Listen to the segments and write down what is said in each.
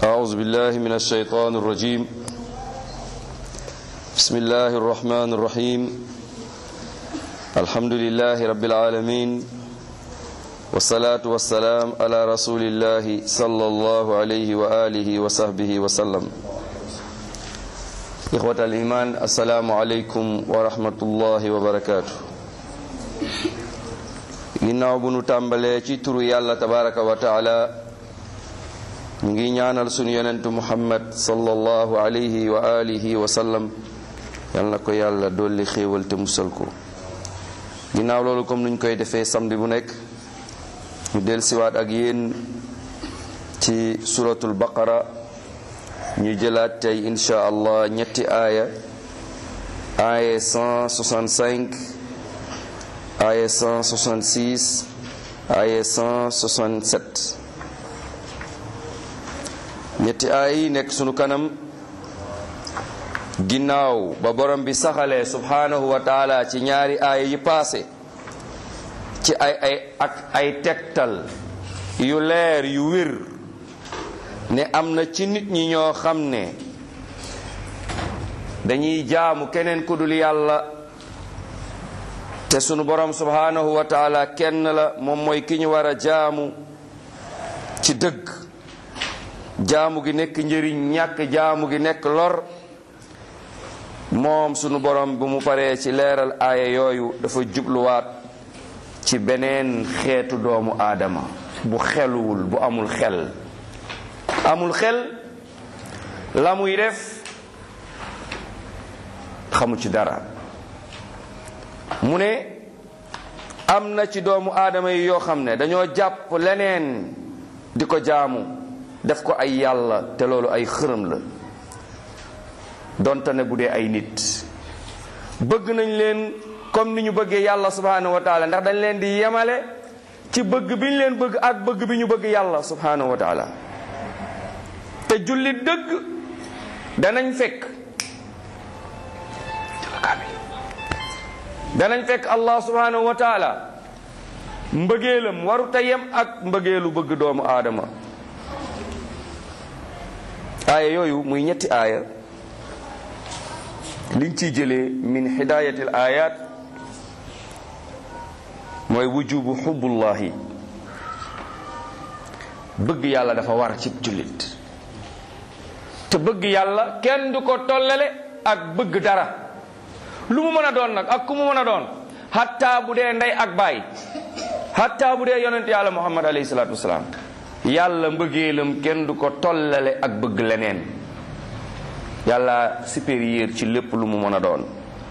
أعوذ بالله من الشيطان الرجيم بسم الله الرحمن الرحيم الحمد لله رب العالمين والصلاة والسلام على رسول الله صلى الله عليه وآله وصحبه وسلم إخوة الإيمان السلام عليكم ورحمة الله وبركاته ginnaaw bu nu tàmbalee ci turu yàlla tabaraka wa taala ñu ngi ñaanal sunu yonentu muhammad sallallahu alayhi wa alihi wa sallam yal na ko yàlla dolli xéewal te musal ko ginnaaw loolu comme nuñ koy defee samedi bu nekk ñu del siwaat ak yéen ci suratul baqara ñu jëlaat tey insha allah ñetti aaya aaya 165 aaya 166 aaya 167 ñetti aaya yi nekk sunu kanam ginnaaw ba borom bi saxalee subhanahu wa taala ci ñaari aaya yi paase ci ay ay ak ay tegtal yu leer yu wér ne am na ci nit ñi ñoo xam ne dañuy jaamu keneen ku dul yàlla te sunu borom subhanahu wa taala kenn la moom mooy ki ñu war a jaamu ci dëgg jaamu gi nekk njëriñ ñàkk jaamu gi nekk lor moom sunu borom bu mu paree ci leeral aaya yooyu dafa jubluwaat ci beneen xeetu doomu aadama bu xeluwul bu amul xel amul xel la muy def xamu ci dara mu ne am na ci doomu aadama yi yoo xam ne dañoo jàpp leneen di ko jaamu def ko ay yàlla te loolu ay xërëm la donte ne bu dee ay nit bëgg nañ leen comme ni ñu bëggee yàlla subhanahu wa taala ndax dañ leen di yemale ci bëgg bi ñu leen bëgg ak bëgg bi ñu bëgg yàlla subhanahu wa taala te jullit dëgg danañ fekk danañ fekk allah subhanahu wa taala mbëggeelam waru ta yem ak mbëggeelu bëgg doomu aadama aaya yooyu muy ñetti aaya liñ ciy jëlee min hidayatil ayat mooy wujubu xubbullahi bëgg yàlla dafa war ci jullit te bëgg yàlla kenn du ko tollale ak bëgg dara lu mu mën a doon nag ak ku mu mën a doon hatta bu dee ndey ak baay hatta bu dee yonent yàlla muhammad alayhi salaatu wasalaam yàlla mbëggeelam kenn du ko tollale ak bëgg leneen yàlla supérieur ci lépp lu mu mën a doon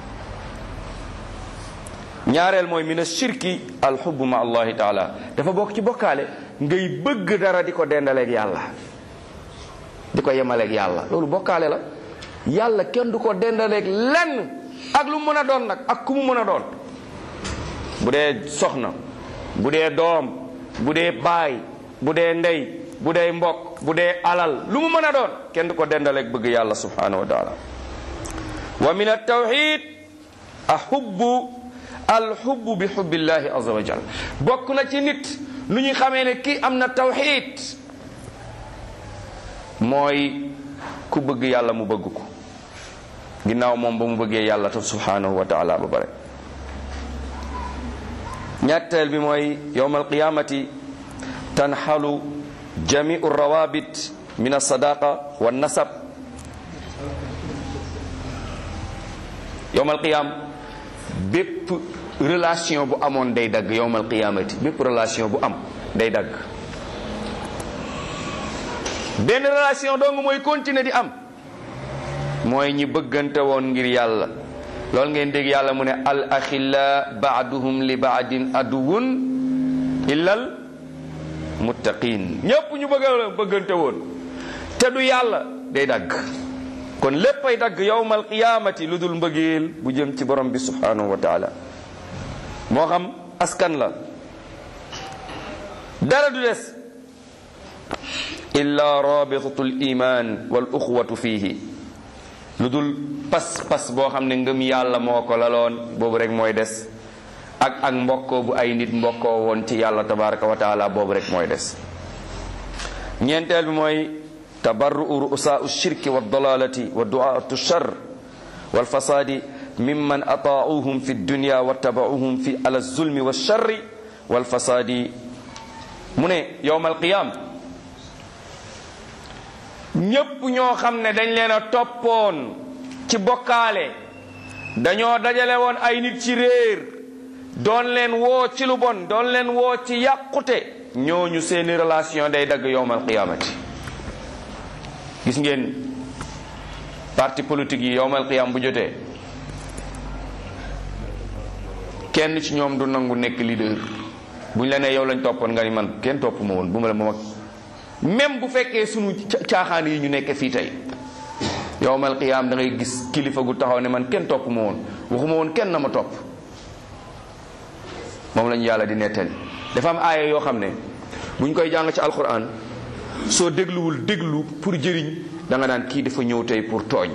ñaareel mooy mina shirki alxubbu ma allahi taala dafa bokk ci bokkaale ngay bëgg dara di ko dendaleeg yàlla di ko yemaleeg yàlla loolu bokkaale la yàlla kenn du ko dendaleeg lenn ak lu mu mën a doon nag ak ku mu mën a doon bu dee soxna bu dee doom bu dee baay bu dee ndey bu dee mbokk bu dee alal lu mu mën a doon kenn du ko dendaleeg bëgg yàlla subhanahu wa taala wa min altawxid ahubbu alxubbu bi xubbillahi azza wa jal bokk na ci nit lu ñuy xamee ne kii am na tawxid mooy ku bëgg yàlla mu bëgg ko ginnaaw moom ba mu bëggee yàlla ta subhanahu wa taala ba bare ñetteel bi mooy yowma alqiyamati tanxalu jamiu rawabit min alsadaqa wa nasab yowma alqiyam bépp relation bu amoon day dagg yowma alqiyamati bépp relation bu am day dagg benn relation dong mooy continuer di am mooy ñi bëggante woon ngir yàlla loolu ngeen dégg yàlla mu ne al axilla baaduhum li baadin aduwun illal muttaqin ñépp ñu bëgg bëggante woon te du yàlla day dagg kon léppay dagg yowmal qiyaamati lu dul mbëggeel bu jëm ci borom bi subhanahu wa taala moo xam askan la dara du des illa rabitatul iman wal uxwatu fiihi lu dul pas-pas boo xam ne ngëm yàlla moo ko laloon boobu rek mooy des ak ak mbokkoo bu ay nit mbokkoo woon ci yàlla tabaraka wa taala boobu rek mooy des ñeenteel bi mooy tabarru'u ru'usaa'u shirki wa dalalati wa du'aatu shar wal fasadi mimman ataa'uhum fi dunya wa taba'uhum fi ala zulmi wa sharri wal fasadi mu ne yowmal qiyam ñépp ñoo xam ne dañ leen a toppoon ci bokkaale dañoo dajale woon ay nit ci réer doon leen woo ci lu bon doon leen woo ci yàqute ñooñu seeni relation day dagg yowmal qiyaamati gis ngeen parti politique yi yowmal qiyaam bu jotee kenn ci ñoom du nangu nekk leader buñ la nee yow lañ toppoon nga ni man kenn topp ma woon bu ma la moom ak même bu fekkee sunu caaxaan yi ñu nekk fii tey yowmal qiyaam da ngay gis kilifa gu taxaw ne man kenn topp ma woon waxuma woon kenn na ma topp moom lañu yàlla di nettali dafa am aaya yoo xam ne buñ koy jàng ci alquran soo dégluwul déglu pour jëriñ da nga naan kii dafa ñëw tey pour tooñ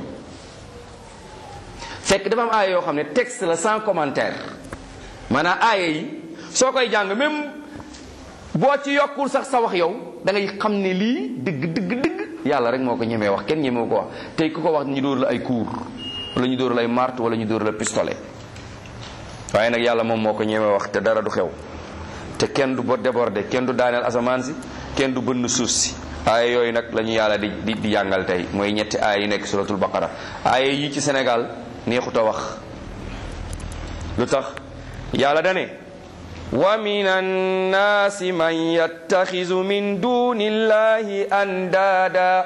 fekk dafa am aaya yoo xam ne texte la sans commentaire maanaam aaya yi soo koy jàng même boo ci yokkul sax sa wax yow da ngay xam ne lii dëgg dëgg dëgg yàlla rek moo ko ñemee wax kenn ñemee ko wax tey ku ko wax ñu dóor la ay kuur wala ñu dóor la ay marte wala ñu dóor la pistolet waaye nag yàlla moom moo ko ñemee wax te dara du xew te kenn du bo débordé kenn du daaneel asamaan si kenn du bënn suuf si aaya yooyu nag la ñu yàlla di di di jàngal tey mooy ñetti aaya yi nekk suratul baqara aaya yi ci Sénégal neexut a wax lu tax yàlla dane wa min annaasi man yattaxizu min duni illahi andaada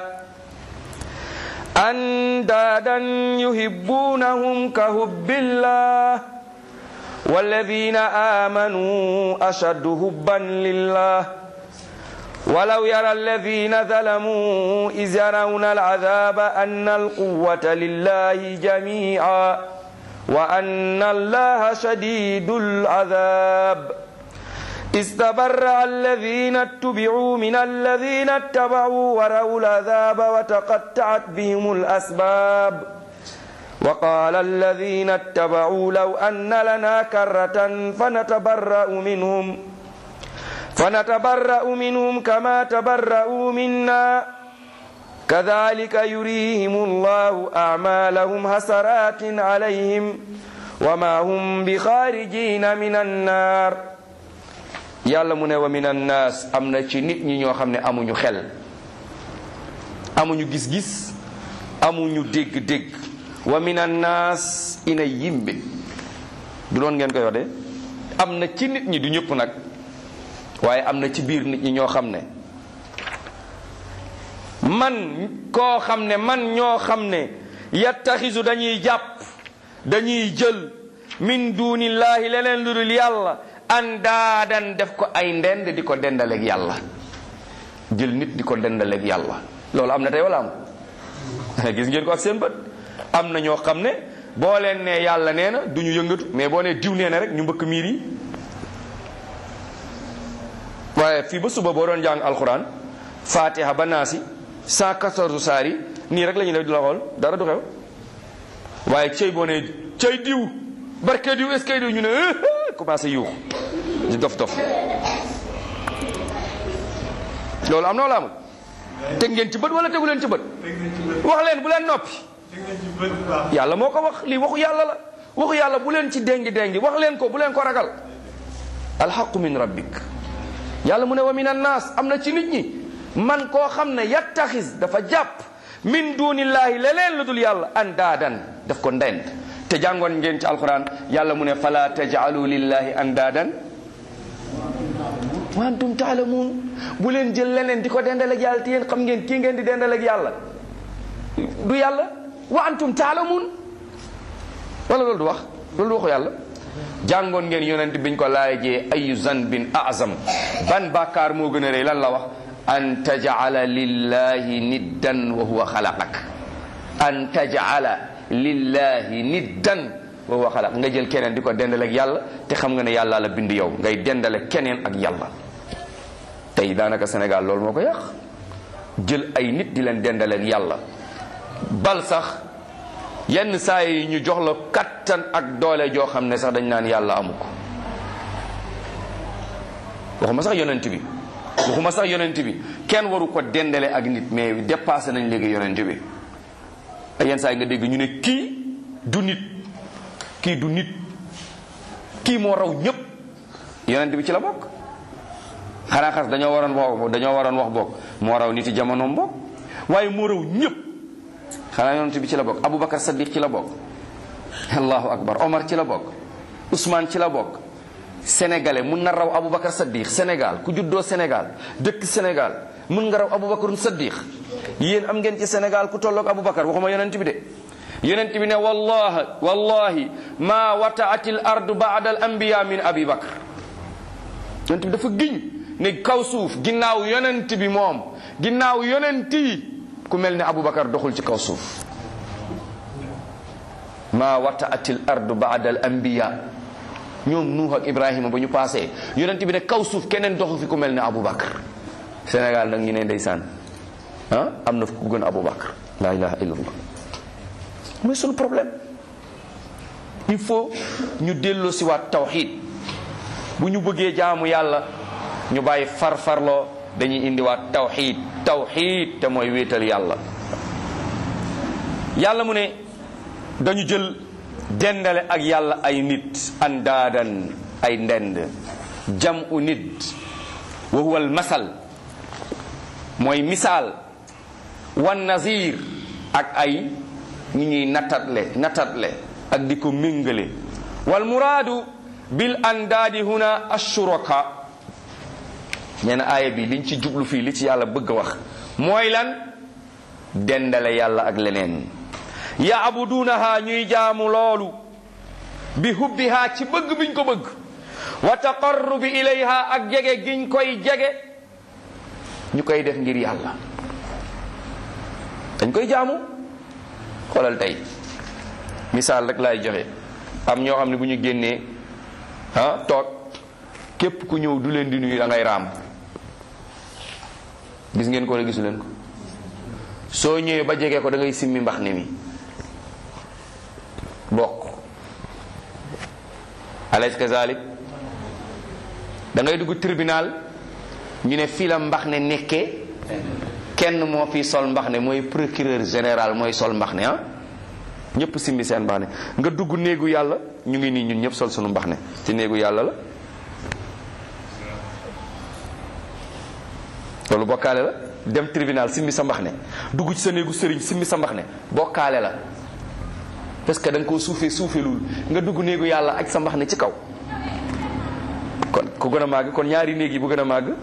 andaadan yuhibbunahum ka hubbillah والذين آمنوا أشد حبا لله ولو يرى الذين ظلموا إذ يرون العذاب أن القوة لله جميعا وأن الله شديد العذاب استبرأ الذين اتبعوا من الذين اتبعوا ورأوا العذاب وتقطعت بهم الأسباب وقال الذين اتبعوا لو أن لنا كرة فنتبرأ منهم فنتبرأ منهم كما تبرأوا منا كذلك يريهم الله أعمالهم حسرات عليهم وما هم بخارجين من النار yàlla mu ne wa min annaas am na ci nit ñi ñoo xam ne amuñu xel amuñu gis-gis amuñu dégg-dégg wa min annaas ina yimbe du doon ngeen koy wax de am na ci nit ñi du ñëpp nag waaye am na ci biir nit ñi ñoo xam ne man koo xam ne man ñoo xam ne yattaxisu dañuy jàpp dañuy jël min dunillahi leneen lu dul yàlla andaadan def ko ay ndend di ko dendaleeg yàlla jël nit di ko dendaleeg yàlla loolu am na tey wala am gis ngeen ko ak seen bët am na ñoo xam ne boo leen nee yàlla nee na du ñu yëngatu mais boo nee diw nee na rek ñu mbëkk miir yi waaye fii ba suba boo doon jàng alxuraan fatiha ba naasi 114 saar yi nii rek la ñuy def di la xool dara du xew waaye cëy boo nee cëy diw barke diw est-ce que diw ñu ne commencé yuux di dof dof loolu am na wala amul teg ngeen ci bët wala tegu leen ci bët wax leen bu leen noppi yàlla moo ko wax lii waxu yàlla la waxu yàlla bu leen ci dengi dengi wax leen ko bu leen ko ragal alxaqu min rabbik yàlla mu ne wa min annaas am na ci nit ñi man koo xam ne yattaxis dafa jàpp min dunillahi leneen lu dul yàlla andaadan daf ko ndend te jàngoon ngeen ci alquran yàlla mu ne fala taj'alu lillahi andaadan wa antum taalamuun bu leen jël leneen di ko dendal ak yàlla te yéen xam ngeen kii ngeen di dendal ak yàlla du yàlla wa antum taalamuun wala loolu du wax loolu du waxu yàlla jàngoon ngeen yonent biñ ko laajee ayu zanbin azam ban bàkkaar moo gën a rëy lan la wax an taj'ala lillahi niddan wa huwa xalaqak an taj'ala lillahi niddan wa huwa xalaq nga jël keneen di ko dendale ak yàlla te xam nga ne yàlla la bind yow ngay dendale keneen ak yàlla tey daanaka Sénégal loolu moo ko yàq jël ay nit di leen dendale ak yàlla bal sax yenn saa yi ñu jox la kattan ak doole joo xam ne sax dañ naan yàlla amu ko waxuma sax yonent bi waxuma sax yonent bi kenn waru ko dendale ak nit mais dépassé nañ léegi yonent bi ay yenn saa yi nga dégg ñu ne kii du nit kii du nit kii moo raw ñëpp yonent bi ci la bokk xanaa xas dañoo waroon wax dañoo waroon wax bokk moo raw nit yi jamonoom bokk waaye moo raw ñëpp xanaa yonent bi ci la bokk Aboubacar Saddiq ci la bokk allahu akbar Omar ci la bokk Ousmane ci la bokk sénégalais mun na raw Aboubacar Saddiq Sénégal ku juddoo Sénégal dëkk Sénégal mun nga raw Aboubacar Saddiq yéen am ngeen ci Sénégal ku tolloog Aboubacar waxuma yonent bi de yonent bi ne wallahi wallahi ma wataatil ardu baada al anbiya min abi bakr yonent bi dafa giñ ne kaw suuf ginnaaw yonent bi moom ginnaaw yonent yi ku mel ne Aboubacar doxul ci kaw suuf ma wataatil ardu baada al anbiya ñoom Nuux ak Ibrahima ba ñu passé yonent bi ne kaw suuf keneen doxu fi ku mel ne Aboubacar Sénégal nag ñu ne ndeysaan ah am na ku gën Aboubacar la ilaha illallah mooy sunu problème il faut ñu delloo si waat tawxid bu ñu bëggee jaamu yàlla ñu bàyyi farfarloo dañuy indiwaat tawxid tawxid te mooy wéetal yàlla yàlla mu ne dañu jël dendale ak yàlla ay nit andaadan ay ndend jam u nit wa huwa al masal mooy misaal wan nazir ak ay ñu ñuy nattatle nattatle ak di ko méngale wal muraadu bil andaadi huna ashuraka nee na aaya bi liñ ci jublu fii li ci yàlla bëgg a wax mooy lan dendale yàlla ak leneen yaabuduunaha ñuy jaamu loolu bi hubbiha ci bëgg biñ ko bëgg wa taqarrubi ilayha ak jege giñ koy jege ñu koy def ngir yàlla dañ koy jaamu xoolal tey misaal rek laay joxe am ñoo xam ne bu ñu génnee ah toog képp ku ñëw du leen di nuyu da ngay raam gis ngeen ko wala gisu leen ko soo ñëwee ba jege ko da ngay simmi mbax ne mi bokk alaysa kazalik da ngay dugg tribunal ñu ne fii la mbax ne nekkee kenn moo fi sol mbax ne mooy procureur général mooy sol mbax ne ah ñëpp simbi seen mbax ne nga dugg néegu yàlla ñu ngi nii ñun ñëpp sol sunu mbax ne ci néegu yàlla la loolu bokkaale la dem tribunal simbi sa mbax ne dugg ci sa néegu sëriñ simbi sa mbax ne bokkaale la parce que da nga koo suufee suufeelul nga dugg néegu yàlla ak sa mbax ne ci kaw kon ku gën a màgg kon ñaari néeg yi bu gën a màgg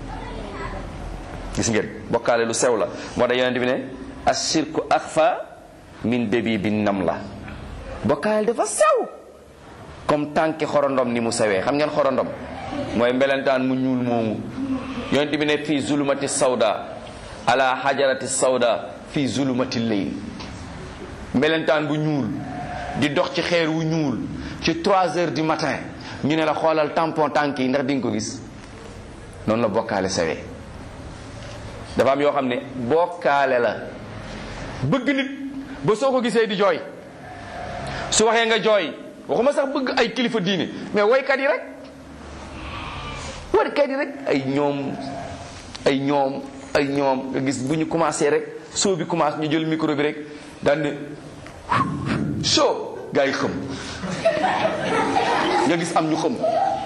gis ngeen bokkaale lu sew la moo tax yonent bi ne ashirku axfa min debi bi nam la bokkaale dafa sew comme tànki xorondom ni mu sewee xam ngeen xorondom mooy mbelentaan mu ñuul moomu yonent bi ne fii zulumati sawda ala hajarati sawda fii zulumati leyl mbelentaan bu ñuul di dox ci xeer wu ñuul ci 3 heures du matin ñu ne la xoolal tampon tànk yi ndax di nga ko gis noonu la bokkaale sewee dafa am yoo xam ne bokkaale la bëgg nit ba soo ko gisee di jooy su waxee nga jooy waxuma sax bëgg ay kilifa diine mais woykat yi rek woykat yi rek ay ñoom ay ñoom ay ñoom nga gis bu ñu commencé rek soo bi commencé ñu jël micro bi rek daan ne soo gaa yi xëm nga gis am ñu xëm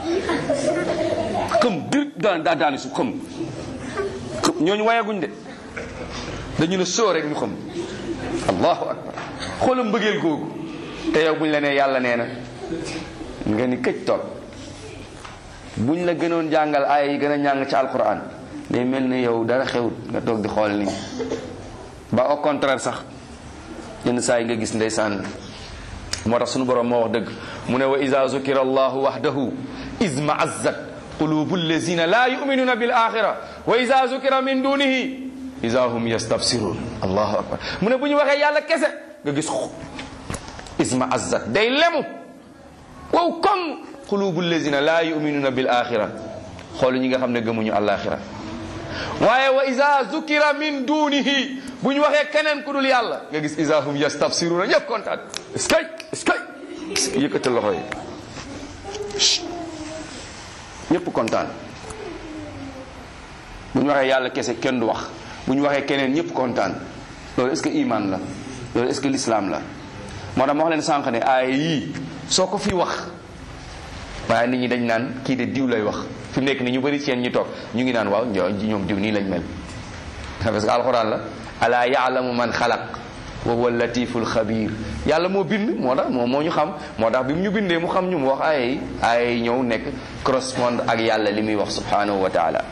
xëm dir daan daa daani su xëm ñooñu wayaguñ de dañu ne soo rek ñu xam allahu akbar xoola mbëggeel googu te yow buñ la nee yàlla nee na nga ni këj toog buñ la gënoon jàngal aaya yi gën a ñàng ci alquran day mel ne yow dara xewut nga toog di xool nii ba au contraire sax yenn saa yi nga gis ndeysaan moo tax sunu borom moo wax dëgg mu ne wa ida zukira allahu wahdahu iz ma'azzat qulubu allazina la yu'minuna bil axira wa ida zukira min dunihi ida hum yastabsirun allahu akbar mu ne bu ñu waxee yàlla kese nga gis isma azzat day lemu wow comme qulubu allazina la yu'minuna bil axira xoolu ñi nga xam ne gëmuñu alaxira waaye wa ida zukira min dunihi bu ñu waxee keneen ku dul yàlla nga gis ida hum yastabsiruna ñëpp kontaan eskay eskay yëkkatal loxo yi ñëpp kontaan bu ñu waxee yàlla kese kenn du wax bu ñu waxee keneen ñëpp kontaan loolu est-ce que iman la loolu est-ce que l'islam la moo tax ma wax leen sànq ne aaya yii soo ko fi wax waaye nit ñi dañ naan kii de diw lay wax fi mu nekk ni ñu bëri seen ñu toog ñu ngi naan waaw ñoom diw nii lañ mel parce que alxuraan la ala yaalamu man xalaq wa huwa latiful xabir yàlla moo bind moo tax moom moo ñu xam moo tax bi mu ñu bindee mu xam ñu mu wax aaya yi aaya yi ñëw nekk correspond ak yàlla li muy wax subhanahu wa taala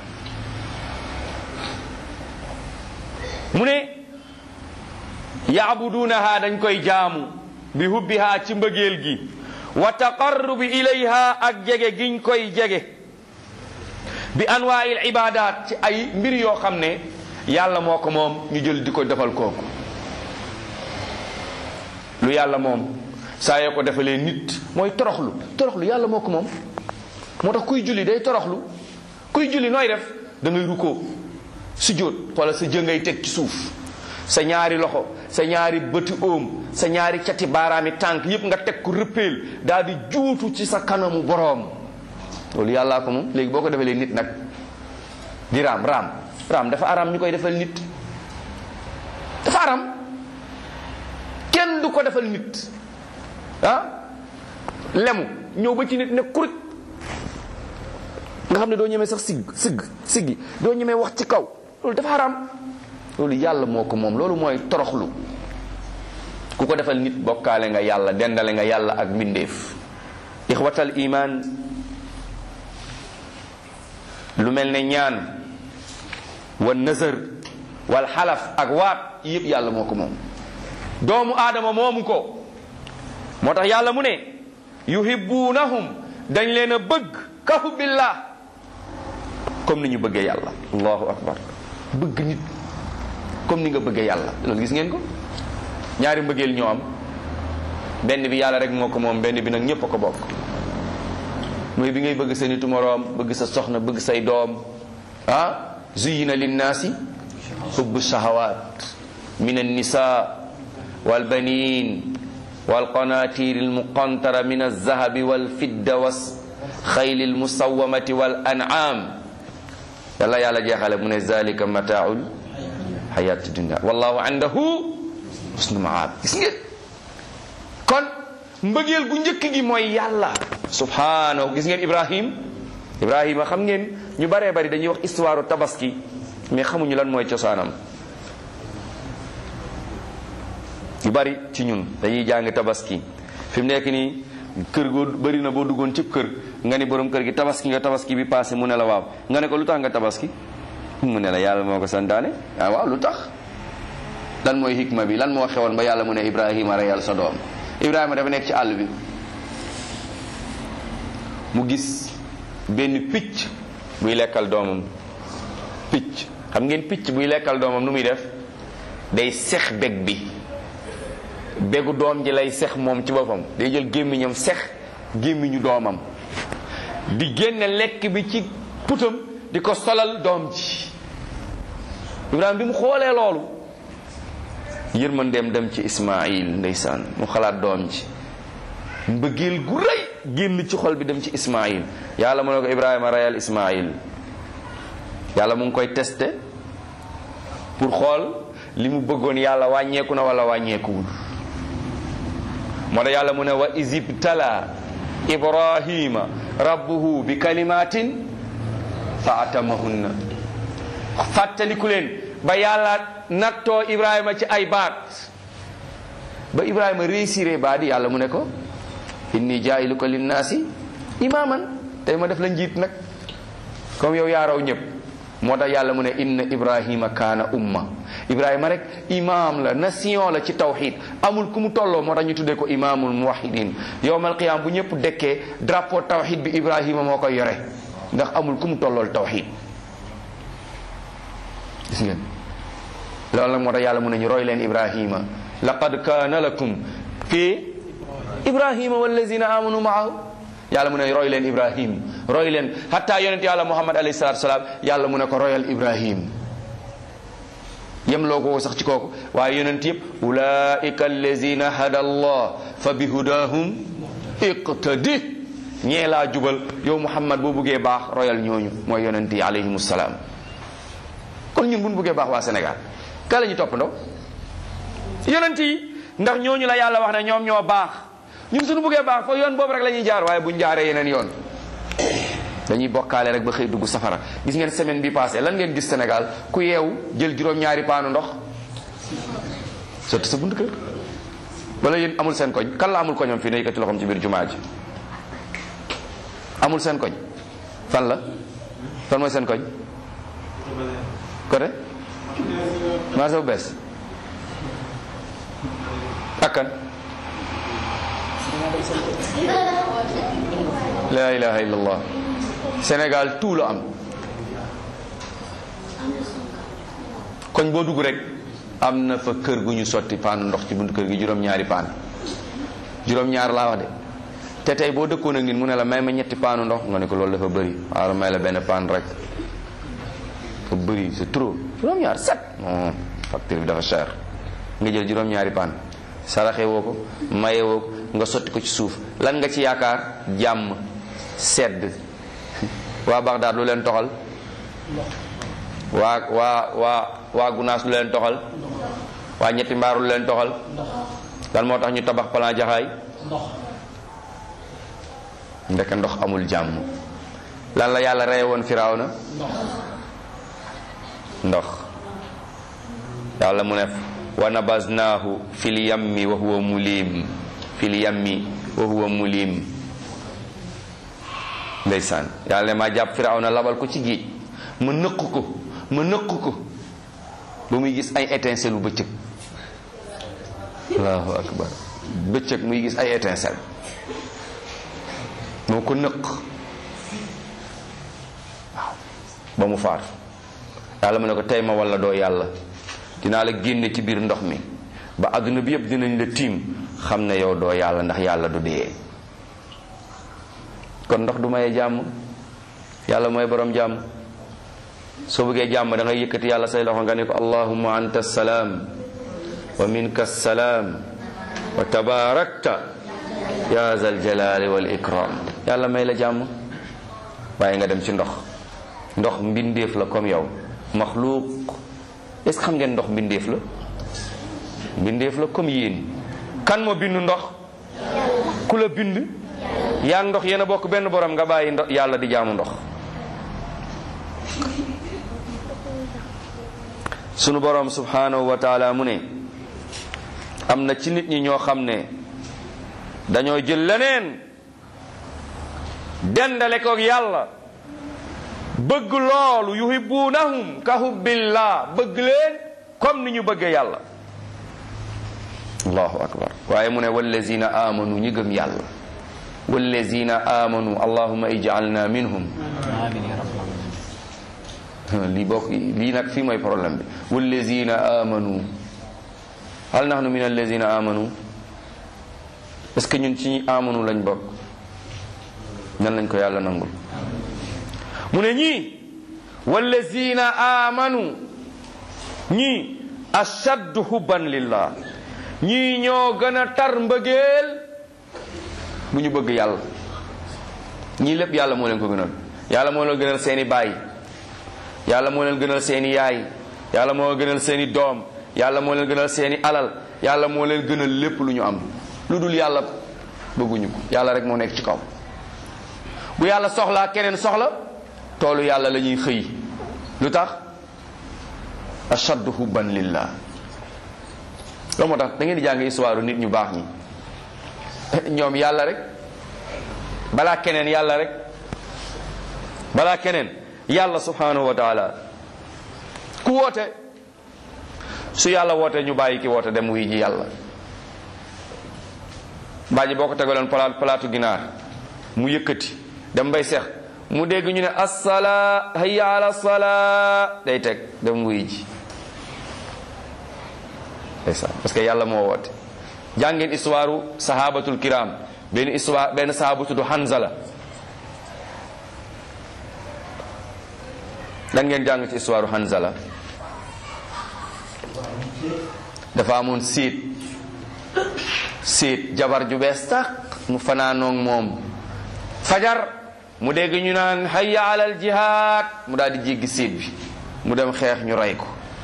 mu ne yaabuduunaha dañ koy jaamu bi hubbiha ci mbëggeel gi wa taqarrubi ilayha ak jege giñ koy jege bi anwaa'il ibadat ci ay mbir yoo xam ne yàlla moo ko moom ñu jël di ko defal kooku lu yàlla moom saa yoo ko defalee nit mooy toroxlu toroxlu yàlla moo ko moom moo tax kuy julli day toroxlu kuy julli nooy def da ngay rukkoo sujjóot wala sa jëngay teg ci suuf sa ñaari loxo sa ñaari bëti óom sa ñaari cati baaraami tànk yépp nga teg ko rëppeel daal di juutu ci sa kanamu boroom loolu yàllaa ko moom léegi boo ko defalee nit nag di raam raam raam dafa aram ñu koy defal nit dafa aram kenn du ko defal nit ah lemu ñëw ba ci nit ne kurit nga xam ne doo ñemee sax sigg sigg siggi doo ñemee wax ci kaw loolu dafa haram loolu yàlla moo ko moom loolu mooy toroxlu ku ko defal nit bokkaale nga yàlla dendale nga yàlla ak mbindeef ixwatal iman lu mel ne ñaan wa nëzër wal xalaf ak waat yëpp yàlla moo ko moom doomu aadama moomu ko moo tax yàlla mu ne yuhibbunahum dañ leen a bëgg ka hubbillah comme ni ñu bëggee yàlla allahu akbar bëgg nit comme ni nga bëggee yàlla loolu gis ngeen ko ñaari mbëggeel ñoo am benn bi yàlla rek moo ko moom benn bi nag ñépp a ko bokk mooy bi ngay bëgg sa nitu moroom bëgg sa soxna bëgg say doom ah zuyina linnaasi hubbu shahawat min annisa walbanin والقناطير المقنطرة من الذهب والفضة والخيل المسومة والأنعام يلا يلا جاخل من ذلك متاع الحياة الدنيا والله عنده حسن المعاب gis ngeen kon mbëggeel gu njëkk gi mooy yàlla subhanahu gis ngeen Ibrahim Ibrahima xam ngeen ñu baree bari dañuy wax histoire tabaski mais xamuñu lan mooy cosaanam yu bari ci ñun dañuy jàng tabaski fi mu nekk nii kër goo bari na boo duggoon cib kër nga ni borom kër gi tabaski nga tabaski bi passé mu ne la waaw nga ne ko lu tax nga tabaski mu ne la yàlla moo ko santaane ah waaw lu tax lan mooy hikma bi lan moo xewoon ba yàlla mu ne Ibrahima reyal sa doom Ibrahima dafa nekk ci àll bi mu gis benn picc buy lekkal doomam picc xam ngeen picc buy lekkal doomam nu muy def day sex beg bi bégu doom ji lay sex moom ci boppam day jël gémmiñam sex gémmiñu doomam di génne lekk bi ci putam di ko solal doom ji Ibrahima bi mu xoolee loolu yërmandeem dem ci Ismaayil ndeysaan mu xalaat doom ji mbëggeel gu rëy génn ci xol bi dem ci Ismaayil yàlla mu ne ko Ibrahima reyal Ismaayil yàlla mu ngi koy testé pour xool li mu bëggoon yàlla wàññeeku na wala wàññeekuwul moo tax yàlla mu ne wa isibtala ibrahima rabbuhu bi kalimatin fa atamahunna fàttaliku leen ba yàlla nattoo ibrahima ci ay baat ba ibrahima réussiré baat yi yàlla mu ne ko inni jaayiluka linnaasi imaaman tey ma def la njiit nag comme yow yaa raw ñëpp moo tax yàlla mu ne inna ibrahima kaana umma ibrahima rek imam la nation la ci tawxid amul ku mu tolloo moo tax ñu tuddee ko imamul muwahidin yowmal qiyam bu ñëpp dekkee drapeau tawxid bi ibrahima moo koy yore ndax amul ku mu tollool tawxid gis ngeen loolu nag moo tax yàlla mu ne ñu roy leen ibrahima laqad kaana lakum fi ibrahima wallazina amanu maahu yàlla mu ne roy leen ibrahim roy leen hatta yonent yàlla muhammad alayhi salatu salaam yàlla mu ne ko royal ibrahim yem loo ko sax ci kooku waaye yonent yëpp ulaika allazina hada allah fa bi hudahum iqtadi ñee laa jubal yow muhammad boo buggee baax royal ñooñu mooy yonent yi alayhim salaam kon ñun bu ñu buggee baax waa Sénégal ka la ñu toppandoo yonent yi ndax ñooñu la yàlla wax ne ñoom ñoo baax ñun suñu buggee baax fa yoon boobu rek la ñuy jaar waaye buñ jaaree yeneen yoon dañuy bokkaale rek ba xëy dugg safara gis ngeen semaine bi passé lan ngeen gis Sénégal ku yeewu jël juróom-ñaari paanu ndox sotti sa bunt kër wala yéen amul seen koñ kan la amul koñam fii ne yëkkati loxoom ci biir jumaa ji amul seen koñ fan la fan mooy seen koñ côté marché bu bees ak kan la ilaha illallah Sénégal tout la am koñ boo dugg rek am na fa kër gu ñu sotti paan ndox ci buntu kër gi juróom-ñaari paan juróom-ñaar laa wax de te tey boo dëkkoon ak nit mu ne la may ma ñetti paanu ndox nga ne ko loolu dafa bëri waaw may la benn paan rek dafa bëri c'est trop juróom-ñaar set non facture bi dafa cher nga jël juróom-ñaari paan saraxe woo ko maye woo ko nga sotti ko ci suuf lan nga ci yaakaar jàmm sedd waa Bagdad lu leen toxal waa waa waa waa Gunaas lu leen toxal waa ñetti mbaar lu leen toxal lan moo tax ñu tabax plan jaxaay ndeke ndox amul jàmm lan la yàlla reye woon Firawna ndox yàlla mu ne wa nabaznaahu fil yammi wa huwa mulim fil yammi wa huwa mulim ndeysaan yàlla ne maa jàpp Firawna labal ko ci géej ma nëq ko ma nëq ko ba muy gis ay étincelle lu bëccëg allahu akbar bëccëg muy gis ay étincelle moo ko nëq waaw ba mu faatu yàlla mu ne ko tey ma walla doo yàlla dinaa la génne ci biir ndox mi ba àdduna bi yëpp dinañ la tiim xam ne yow doo yàlla ndax yàlla du dee kon ndox du maye jàmm yàlla mooy borom jàmm soo bëggee jàmm da ngay yëkkati yàlla say loxo nga ne ko allahumma anta salaam wa minka salaam wa tabarakta ya zal jalali wal ikram yàlla may la jàmm waaye nga dem ci ndox ndox mbindeef la comme yow maxluuq est ce que xam ngeen ndox mbindeef la mbindeef la comme yéen kan moo bind ndox ku la bind yaa ndox yéen a bokk benn borom nga bàyyi ndox yàlla di jaamu ndox sunu borom subhanahu wa taala mu ne am na ci nit ñi ñoo xam ne dañoo jël leneen dendale ko yàlla bëgg loolu yuhibbunahum ka hubbillah bëgg leen comme ni ñu bëggee yàlla allahu akbar waaye mu ne wallazina amanu ñi gëm yàlla wallazina amanu allahumma ij'alna minhum lii bokk lii nag fii mooy problème bi wallazina amanu hal nahnu min allazina amanu est ce que ñun ci ñi amanu lañ bokk ñan lañ ko yàlla nangul mu ne ñii wallazina amanu ñii ashaddu hubban lillah ñii ñoo gën a tar mbëggeel bu ñu bëgg yàlla ñii lépp yàlla moo leen ko gënal yàlla moo leen gënal seeni baay yàlla moo leen gënal seeni yaay yàlla moo leen gënal seeni doom yàlla moo leen gënal seeni alal yàlla moo leen gënal lépp lu ñu am lu dul yàlla bëgguñu ko yàlla rek moo nekk ci kaw bu yàlla soxlaa keneen soxla toolu yàlla la ñuy xëy lu tax ashaddu hubban lillah loolu moo tax da ngeen di jàng histoire nit ñu baax ñi ñoom yàlla rek balaa keneen yàlla rek balaa keneen yàlla subhanahu wa taala ku woote su yàlla woote ñu bàyyi ki woote dem wuy ji yàlla baaji boo ko tegaloon palaat palaatu ginaar mu yëkkati dem bay seex mu dégg ñu ne assala hayya ala sala day teg dem wuy ji ndeysaan parce que yàlla moo woote jàngeen histoire sahabatul kiram benn histoire benn sahaba tudd Hanzala lan ngeen jàng ci histoire Hanzala dafa amoon séet séet jabar ju bees tax mu fanaanoog moom fajar mu dégg ñu naan hayya alal jihaad mu daal di jéggi séet bi mu dem xeex ñu rey ko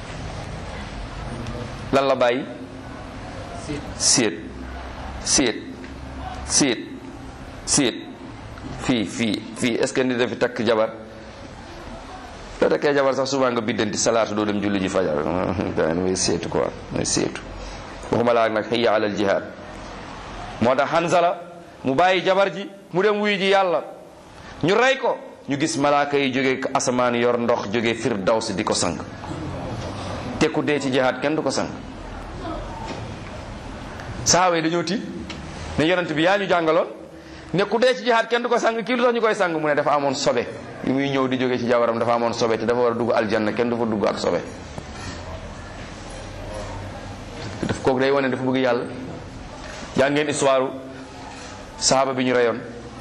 lan la bàyyi séet séet séet séet fii fii fii est ce que nit dafi takk jabar soo takkee jabar sax souvent nga biddanti salaatu doo dem julli ji fajar gaa mooy seetu quoi mooy seetu waxuma laa nag xëyya alal jihaad moo tax Hanzala mu bàyyi jabar ji mu dem wuy ji yàlla ñu rey ko ñu gis malaaka yi jóge asamaan yor ndox jóge firdaws di ko sang te ku dee ci jihaad kenn du ko sang sahaaba yi dañoo tiit ne yonent bi yaa ñu jàngaloon ne ku dee ci jihaad kenn du ko sang kii lu tax ñu koy sang mu ne dafa amoon sobe li muy ñëw di jóge ci jabaram dafa amoon sobe te dafa war a dugg aljanna kenn du fa dugg ak sobe daf kooku day wane dafa bëgg yàlla yaa ngeen histoire sahaaba bi ñu reyoon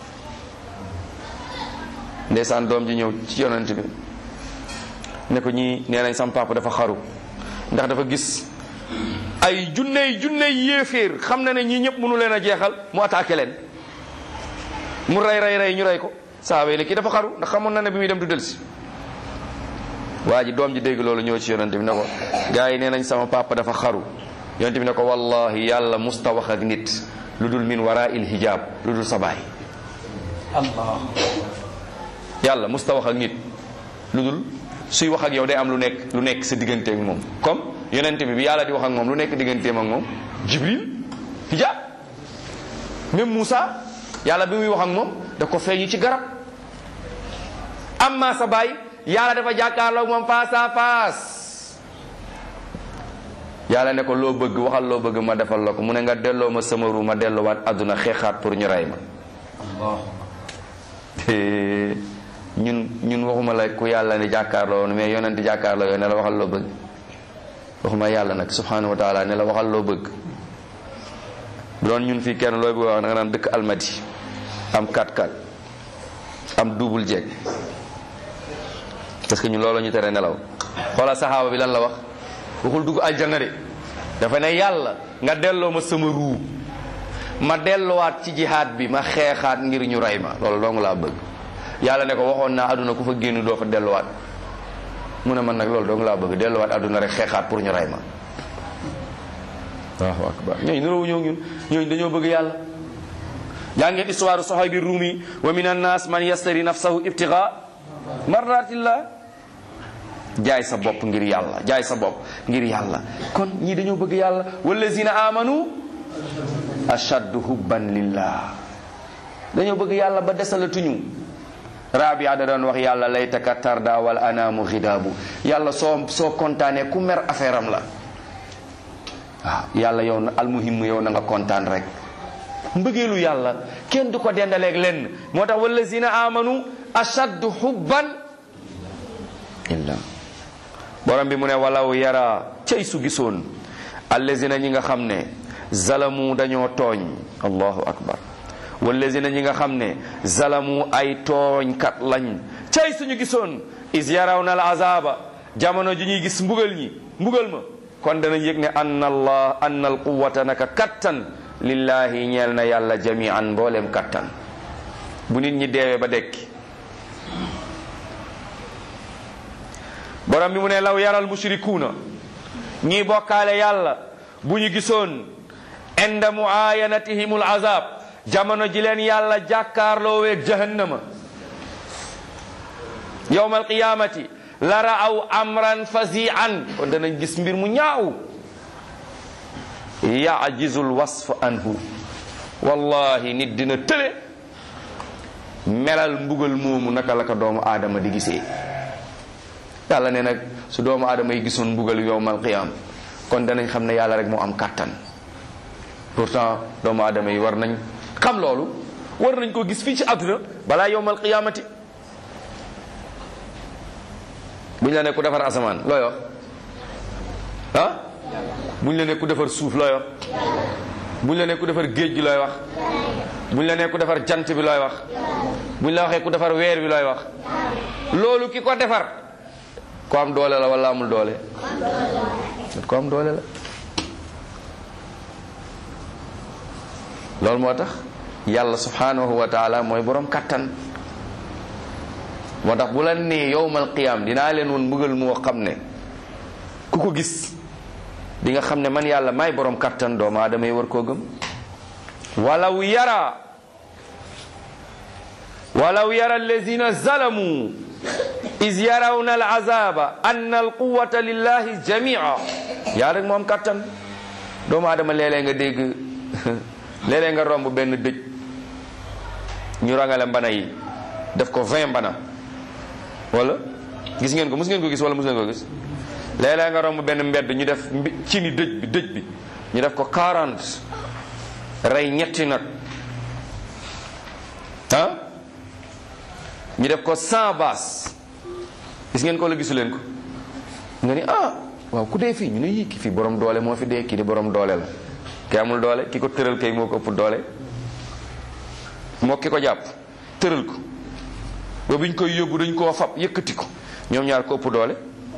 ndeysaan doom ji ñëw ci yonent bi ne ko ñii nee nañ sam papa dafa xaru ndax dafa gis ay junney junney yéeféer xam na ne ñii ñëpp mënu leen a jeexal mu attaqué leen mu rey rey rey ñu rey ko saaba yi ne kii dafa xaru ndax xamoon na ne bi muy dem du delsi waa ji doom ji dégg loolu ñëw ci yonente bi ne ko gars yi nee nañ sama papa dafa xaru yonente bi ne ko wallahi yàlla musta wax ak nit lu dul min wara il hijab lu dul sa baay allah yàlla musta wax ak nit lu dul suy wax ak yow day am lu nekk lu nekk sa diggante ak moom comme yonente bi bi yàlla di wax ak moom lu nekk digganteem ak moom jibril hijab même Moussa yàlla bi muy wax ak moom da ko feeñu ci garab amma sa baay yàlla dafa jàkkaarloog moom face à face yàlla ne ko loo bëgg waxal loo bëgg ma defal la ko mu ne nga delloo ma sama ru ma delloowaat àdduna xeexaat pour ñu rey ma allah te ñun ñun waxuma la ku yàlla ni jàkkaarloo woon mais yonent jàkkaarloo yow ne la waxal loo bëgg waxuma yàlla nag subhanahu wa taala ne la waxal loo bëgg bu doon ñun fii kenn looy bëgg wax da nga naan dëkk almadi am 4-4 am double jeeg parce que ñun loolu ñu tere nelaw xoolal saxaaba bi lan la wax waxul dugg aljanna de dafa ne yàlla nga delloo ma sama ruu ma delluwaat ci jihaad bi ma xeexaat ngir ñu rey ma loolu dong laa bëgg yàlla ne ko waxoon naa àdduna ku fa génn doo fa delluwaat mu ne man nag loolu dong laa bëgg delluwaat àdduna rek xeexaat pour ñu rey ma waaw akbar ñooñu niroowu ñëw ñun ñooñu dañoo bëgg yàlla yaa ngeen histoire sahabi rumi wa min annas man yastari nafsahu ibtiga mardatillah jaay sa bopp ngir yàlla jaay sa bopp ngir yàlla kon ñii dañoo bëgg yàlla wallazina amanu ashaddu hubban lillah dañoo bëgg yàlla ba desalatuñu rabia da doon wax yàlla laytaka tarda wal anaamu xidaabu yàlla soo soo kontaanee ku mer affaire am la waaw yàlla yow na almuhim yow na nga kontaan rek mbëggeelu yàlla kenn du ko dendaleeg lenn moo tax wallazina amanu ashaddu hubban illa borom bi mu ne walaw yara cay su gisoon allazina ñi nga xam ne zalamu dañoo tooñ allahu akbar wallazina ñi nga xam ne zalamu ay tooñkat lañ cay suñu gisoon is yaraw na al azaba jamono ji ñuy gis mbugal ñi mbugal ma kon danañ yëg ne anna allah anna al quwata naka kattan lillahi ñeel na yàlla jamian mbooleem kattan bu nit ñi deewee ba dekki borom bi mu ne law yaral mushrikuuna ñii bokkaale yàlla bu ñu gisoon inda muayanatihimul azab jamono ji leen yàlla jàkkaarlooweeg jahannama yowmal qiyamati la raaw amran fazian kon danañ gis mbir mu ñaaw yajizul wasf anhu wallahi nit dina tële melal mbugal moomu naka la ko doomu aadama di gisee yàlla ne nag su doomu aadama yi gisoon mbugal yowmal qiyam kon danañ xam ne yàlla rek moo am kàttan pourtant doomu aadama yi war nañ xam loolu war nañ ko gis fii ci àdduna balaa yowmal qiyamati buñ la ne ku defar asamaan looy wax ah buñ la ne ku defar suuf looy wax buñ la ne ku defar géej gi looy wax buñ la ne ku defar jant bi looy wax buñ la waxee ku defar weer bi looy wax loolu ki ko defar ko am doole la wala amul doole ko am doole la loolu moo tax yàlla subhanahu wa taala mooy borom kattan moo tax bu la nee yowmal qiyaam dinaa leen woon mbugal moo xam ne ku ko gis di nga xam ne man yàlla may borom kattan doomu aadama yi war koo gëm walaw yara walaw yara allazina zalamu is yarawna al azaba anna al quwata lillahi jamia yaa rek moom kattan doomu aadama léeg-léeg nga dégg léeg-léeg nga romb benn dëj ñu rangale mbana yi def ko vingt mbana wala gis ngeen ko mus ngeen ko gis wala mus ngeen ko gis léeg-léeg nga romb benn mbedd ñu def ci ni dëj bi dëj bi ñu def ko 40 rey ñetti nag ah ñu def ko 100 baas gis ngeen ko la gisu leen ko nga ni ah waaw ku dee fii ñu ne yii ki fii borom doole moo fi dee kii di borom doole la ki amul doole ki ko tëral kay moo ko ëpp doole moo ki ko jàpp tëral ko ba biñ koy yóbbu dañ koo fab yëkkati ko ñoom ñaar ko ëpp doole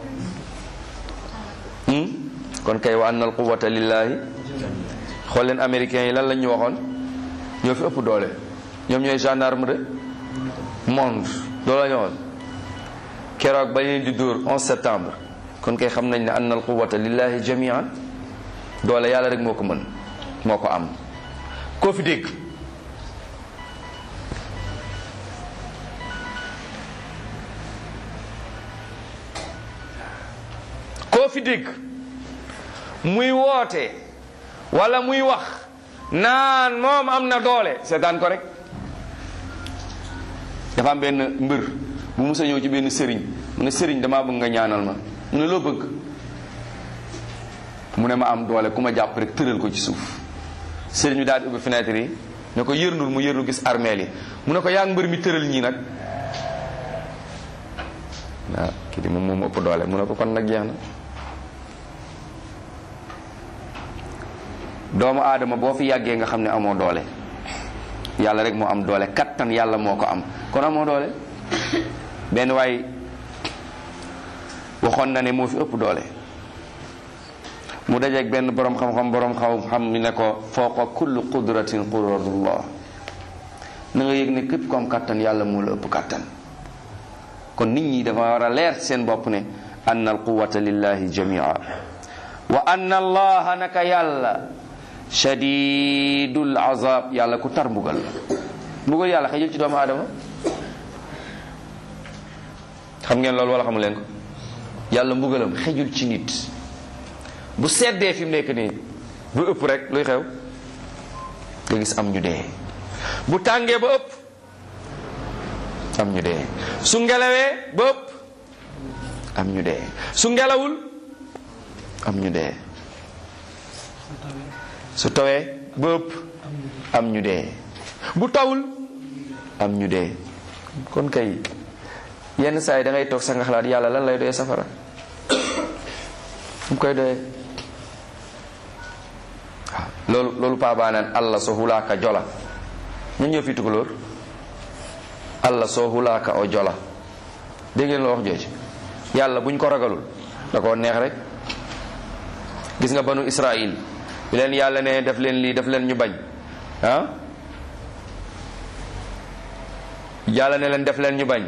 kon kay wa annal quwwata lillahi xool leen américains yi lan lañ ñu waxoon ñoo fi ëpp doole ñoom ñooy gendarme de monde loolu la ñu waxoon keroog ba leen di dóor 11 septembre kon kay xam nañ ne annal quwwata lillahi jamian doole yàlla rek moo ko mën moo ko am koo fi dégg koo fi dégg muy woote wala muy wax naan moom am na doole seetaan ko rek dafa am benn mbër bu musa ñëw ci benn sëriñ mu ne sëriñ damaa bëgg nga ñaanal ma mu ne loo bëgg mu ne ma am doole ku ma jàpp rek tëral ko ci suuf sëriñ bi daal di ubbi fenêtre yi ne ko yërndul mu yërnu gis armeel yi mu ne ko yaa ngi mbër mi tëral ñii nag waaw kii di moom moom ëpp doole mu ne ko kon nag jeex na doomu aadama boo fi yàggee nga xam ne amoo doole yàlla rek moo am doole kattan yàlla moo ko am kon amoo doole benn waay waxoon na ne moo fi ëpp doole mu dajeeg benn borom xam-xam borom xam-xam mi ne ko fawqa kulli qudratin qudratullah na nga yëg ne képp ko am kattan yàlla moo la ëpp kattan kon nit ñi dafa war a leer seen bopp ne anna al quwata lillahi jamia wa anna allaha naka yàlla shadidul azab yàlla ku tar mbugal la mbugal yàlla xëjul ci doomu aadama xam ngeen loolu wala xamu leen ko yàlla mbugalam xëjul ci nit bu seddee fi mu nekk nii bu ëpp rek luy xew nga gis am ñu dee bu tàngee ba ëpp am ñu dee su ngelawee ba ëpp am ñu dee su ngelawul am ñu dee su tawee ba ëpp am ñu dee bu tawul am ñu dee kon kay yenn saa yi da ngay toog sa nga xalaat yàlla lan lay doyee safara mu koy doyee waaw loolu loolu paa baa naan allah so hulaaka jola ñun ñoo fi tukulóor allah soo hulaaka o jola dégg ngeen la wax jooju yàlla buñ ko ragalul da koo neex rek gis nga banu israil bi leen yàlla ne def leen lii def leen ñu bañ ah yàlla ne leen def leen ñu bañ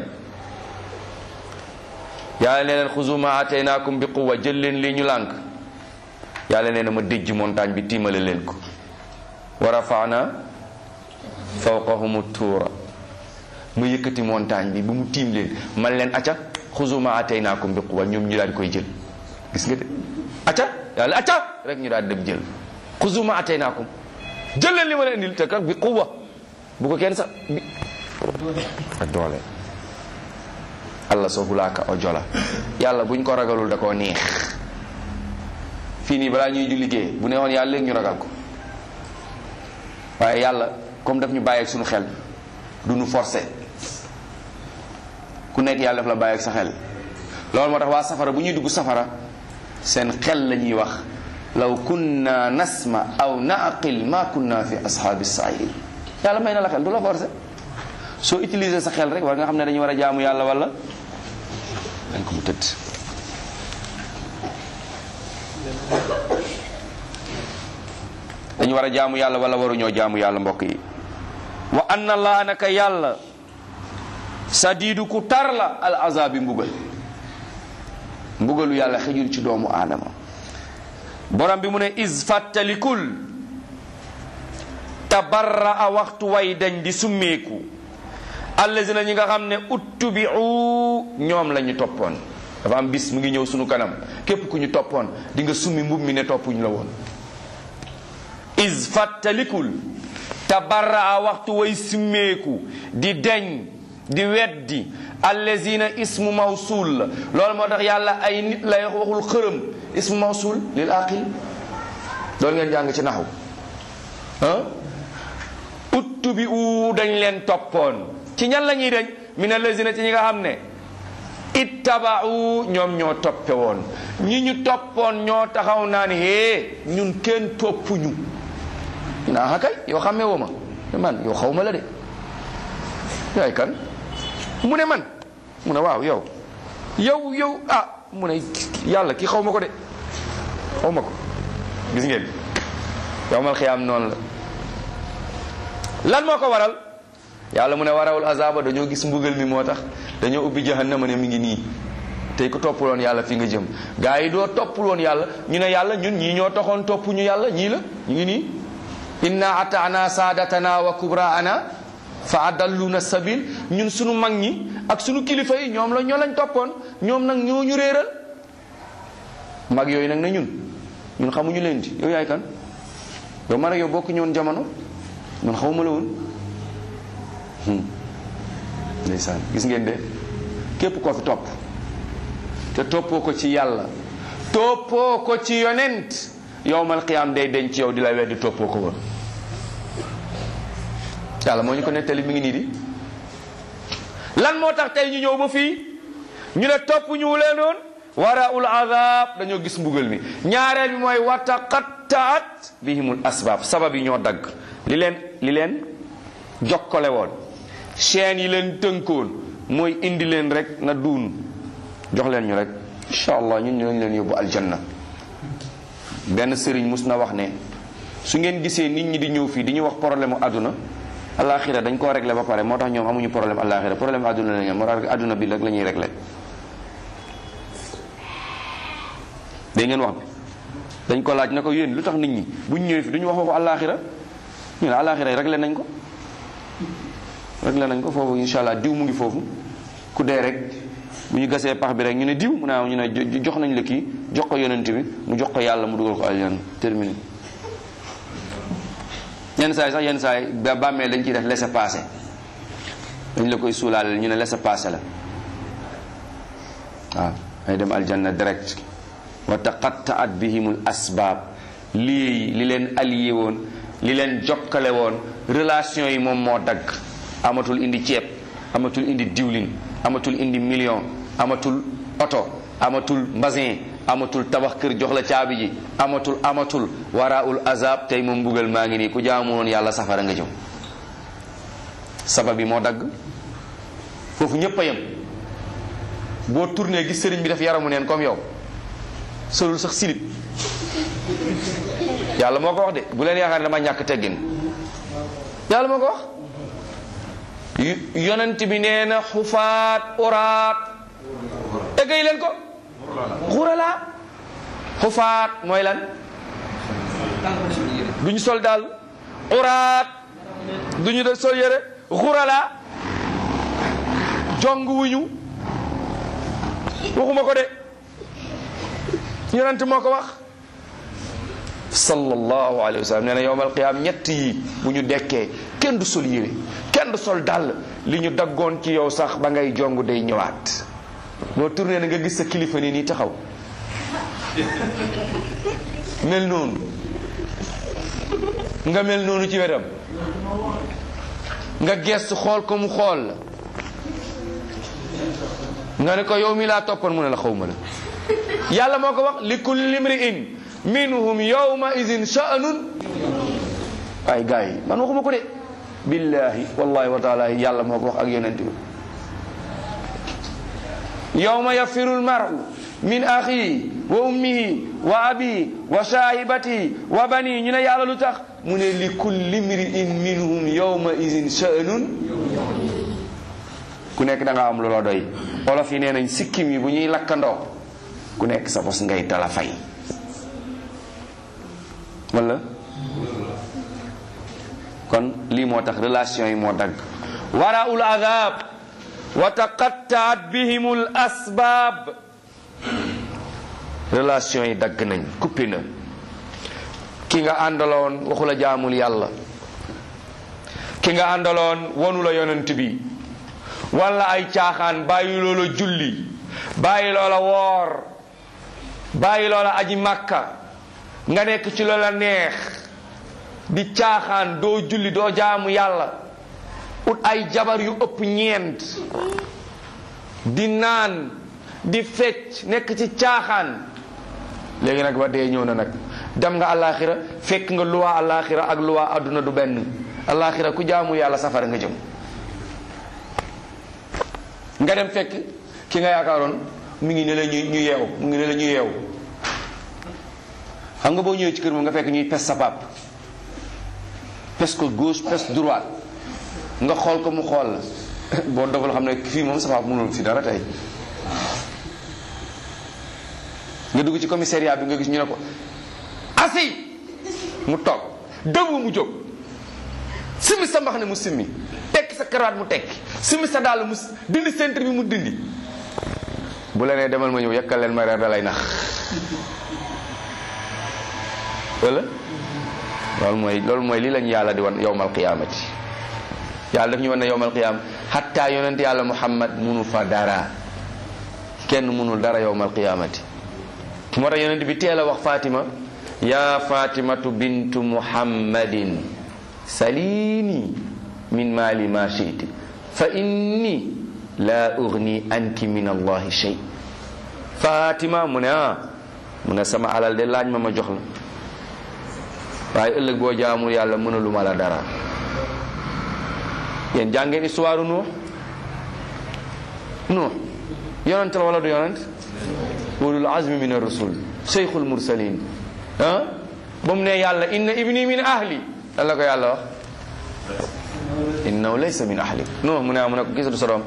yàlla ne leen xuzu ma ataynaakum bi quwa jël leen lii ñu lànk yàlla nee na ma déjj montagne bi tiimale leen ko wa rafaana fawqahumu tuura ma yëkkati montagne bi bu mu tiim leen man leen acca xuzu ma ataynaakum bi quwa ñoom ñu daal di koy jël gis nga de acca yàlla acca rek ñu daal di dem jël xuzu ma ataynaakum jël leen li ma leen indil te kat bi quwa bu ko kenn sax bi ak doole allah soo hulaaka o jola yàlla buñ ko ragalul da koo neex fii nii balaa ñuy julli liggéey bu neexoon yàlla léegi ñu ragal ko waaye yàlla comme daf ñu bàyyi ak suñu xel du ñu forcé ku nekk yàlla daf la bàyyi ak sa xel loolu moo tax waa safara bu ñuy dugg safara seen xel la ñuy wax law kunna nasma aw naqil ma kunna fi ashaabi sair yàlla may na la xel du la forcé soo utiliser sa xel rek war nga xam ne dañu war a jaamu yàlla wala dañ ko mu tëdd dañu war a jaamu yàlla wala waruñoo jaamu yàlla mbokk yi wa anna allah naka yàlla sadiidu ku tar la al azabi mbugal mbugalu yàlla xejul ci doomu aadama borom bi mu ne is fàttalikul tabarra a waxtu way dañ di summeeku allazina ñi nga xam ne uttubiu ñoom la ñu toppoon dafa am bis mu ngi ñëw sunu kanam képp ku ñu toppoon di nga summi mbub mi ne toppuñu la woon is fàttalikul tabarra a waxtu way summeeku di deñ di weddi allazina ismu mawsul la loolu moo tax yàlla ay nit lay waxul xërëm ismu mawsul lil aqil loolu ngeen jàng ci naxu ah uttu bi u dañ leen toppoon ci ñan la ñuy dañ min allazina ci ñi nga xam ne ittabau ñoom ñoo toppe woon ñi ñu toppoon ñoo taxaw naan hee ñun kenn toppuñu naa xa kay yoo xamee woo ma man yow xaw ma la de yaay kan mu ne man mu ne waaw yow yow yow ah mu ne yàlla ki xaw ma ko de xaw ma ko gis ngeen yowmal xiyaam noonu la lan moo ko waral yàlla mu ne warawul azaba dañoo gis mbugal mi moo tax dañoo ubbi jahannama ne mi ngi nii tey ko toppuloon yàlla fi nga jëm gaa yi doo toppuloon yàlla ñu ne yàlla ñun ñii ñoo taxoon topp ñu yàlla ñii la ñu ngi nii inna ataana saadatana wa kubraana fa adalluna sabil ñun sunu mag ñi ak sunu kilifa yi ñoom la ñoo lañ toppoon ñoom nag ñoo ñu réeral mag yooyu nag na ñun ñun xamuñu leen di yow yaay kan yow man ak yow bokk ñoon jamono man xawma la woon ndeysaan gis ngeen de képp koo fi topp te toppoo ko ci yàlla toppoo ko ci yonent yowmal qiyaam day denc yow di la weddi toppoo ko woon yàlla moo ñu ko nettali mi ngi nii di lan moo tax tey ñu ñëw ba fii ñu ne topp ñu leenoon waraul azab dañoo gis mbugal mi ñaareel bi mooy wataqattaat bihimul asbaab sabab yi ñoo dagg li leen li leen jokkale woon chaîne yi leen tënkoon mooy indi leen rek na duun jox leen ñu rek incha allah ñun ñu leen yóbbu aljanna benn sëriñ mus na wax ne su ngeen gisee nit ñi di ñëw fii di ñu wax problème mu àdduna alaxira dañ koo réglé ba pare moo tax ñoom amuñu problème alaxira problème àdduna la ñu am moo tax àdduna bi rek la ñuy réglé dégg ngeen wax bi dañ ko laaj na ko yéen lu tax nit ñi buñ ñëwee fi duñu wax waxu alaxira ñu ne alaxira yi réglé nañ ko réglé nañ ko foofu incha allah diw mu ngi foofu ku dee rek bu ñu gasee pax bi rek ñu ne diw mu ne ñu ne jox nañ la kii jox ko yonent bi mu jox ko yàlla mu dugal ko aljanna terminé yenn saa yi sax yenn saa yi ba bàmmeel dañ ciy def laisser passer dañ la koy suulaale ñu ne laisser passer la waaw ay dem aljanna direct wa taqattaat bihimul asbaab lii li leen allié woon li leen jokkale woon relation yi moom moo dagg amatul indi ceeb amatul indi diwlin amatul indi million amatul oto amatul mbasin amatul tabax kër jox la caabi ji amatul amatul waraul azab tey moom mbugal maa ngi nii ku jaamu woon yàlla safara nga jëm sabab bi moo dagg foofu ñépp a yem boo tourné gis sëriñ bi def yaramu neen comme yow solul sax silib yàlla moo ko wax de bu leen yaakaar ne dama ñàkk teggin yàlla moo ko wax yonent bi nee na xufaat uraat eggay leen ko xurala xufaat mooy lan duñu sol daal uraat duñu de sol yére xurala jong wuñu waxuma ko de yonent moo ko wax sallallahu alayhi wa sallam nee na yowmal qiyaam ñett yi bu ñu dekkee kenn du sol yére kenn du sol dàll li ñu daggoon ci yow sax ba ngay jong day ñëwaat boo tourné na nga gis sa kilifa nii nii taxaw mel noonu nga mel noonu ci wetam nga gestu xool ko mu xool la nga ne ko yow mi laa toppoon mu ne la xawma la yàlla moo ko wax li kulli imri'in minhum yawma idin sha'nun ay gars yi man waxuma ko de billahi wallahi wa taala yàlla moo ko wax ak yonent bi yawma yafiru almar'u min akhihi wa ummihi wa abihi wa sahibatihi wa bani ñu ne yàlla lu tax mu ne li kulli imri'in minhum yawma idin sha'nun ku nekk da nga am lu la doy olof yi nee nañ sikkim yi bu ñuy lakkandoo ku nekk sa bos ngay tala fay wala kon lii moo tax relation yi moo dagg waraul adab wa taqattaat bihimul asbaab relation yi dagg nañ kuppi na ki nga àndaloon waxu la jaamul yàlla ki nga àndaloon wonu la yonent bi wala ay caaxaan bàyyi loola julli bàyyi loola woor bàyyi loola aji màkka nga nekk ci loola neex di caaxaan doo julli doo jaamu yàlla ut ay jabar yu ëpp ñeent di naan di fecc nekk ci caaxaan léegi nag ba dee ñëw na nag dem nga alaxira fekk nga luwaa alaxira ak luwaa adduna du benn alaxira ku jaamu yàlla safara nga jëm nga dem fekk ki nga yaakaaroon mu ngi ne la ñu ñu yeew mu ngi ne la ñu yeew xam nga boo ñëwee ci kër moom nga fekk ñuy pes sa pap pes ko gauche pes droite nga xool ko mu xool la boo dogal xam ne fii moom sa pap mënul fi dara tey nga dugg ci commissariat bi nga gis ñu ne ko asi mu toog dëgg mu jóg simmi sa mbax ne mu simmi tekki sa karawaat mu tekki simmi sa dàll mu dindi centre bi mu dindi bu la nee demal ma ñëw yekkal leen ma reer da lay nax wala loolu mooy loolu mooy lii lañu yàlla di wan yowmal qiyaamati yàlla daf ñu wan ne yowmal qiyaam xatta yonent yàlla muhammad munu fa dara kenn munul dara yowmal qiyaamati moo tax yonent bi teel a wax Fatima yaa Fatimatu bintu muhammadin salini min maali ma shiti fa inni la ugni anki min allahi shay Fatima mu ne ah mu ne sama alal de laaj ma ma jox la waaye ëllëg boo jaamul yàlla mënaluma la dara yéen jàngeen histoire Nuux Nuux yonent la wala du yonent ulul azmi min ar-rusul cheikhul mursalin ah ba mu ne yàlla inna ibni min ahli lan la ko yàlla wax innahu laysa min ahli Nuux mu ne mu ne ko gisatu sa doom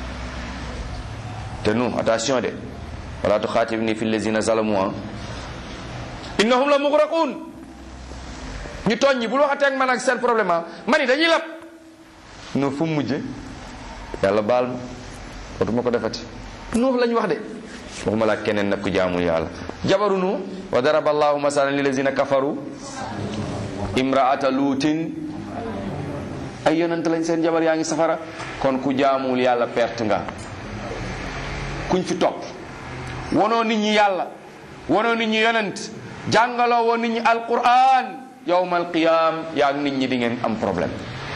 te Nuux attention de wala tuxaatibni fi allazina zalamu innahum la mugraqun ñu tooñ ñi bul waxatee ak man ak seen problème ah man ni dañuy lab nu fu mu mujje yàlla baal ma dootuma ko defati nuux lañ wax de waxuma laa keneen nag ku jaamul yàlla jabaru nuux wa daraba allahu masalan lilazina kafaru imraata luutin ay yonent lañ seen jabar yaa ngi safara kon ku jaamul yàlla perte nga kuñ fi topp wonoo nit ñi yàlla wonoo nit ñi yonent jàngaloo woon nit ñi alquran yowmal qiyam yaa ngi nit ñi di ngeen am problème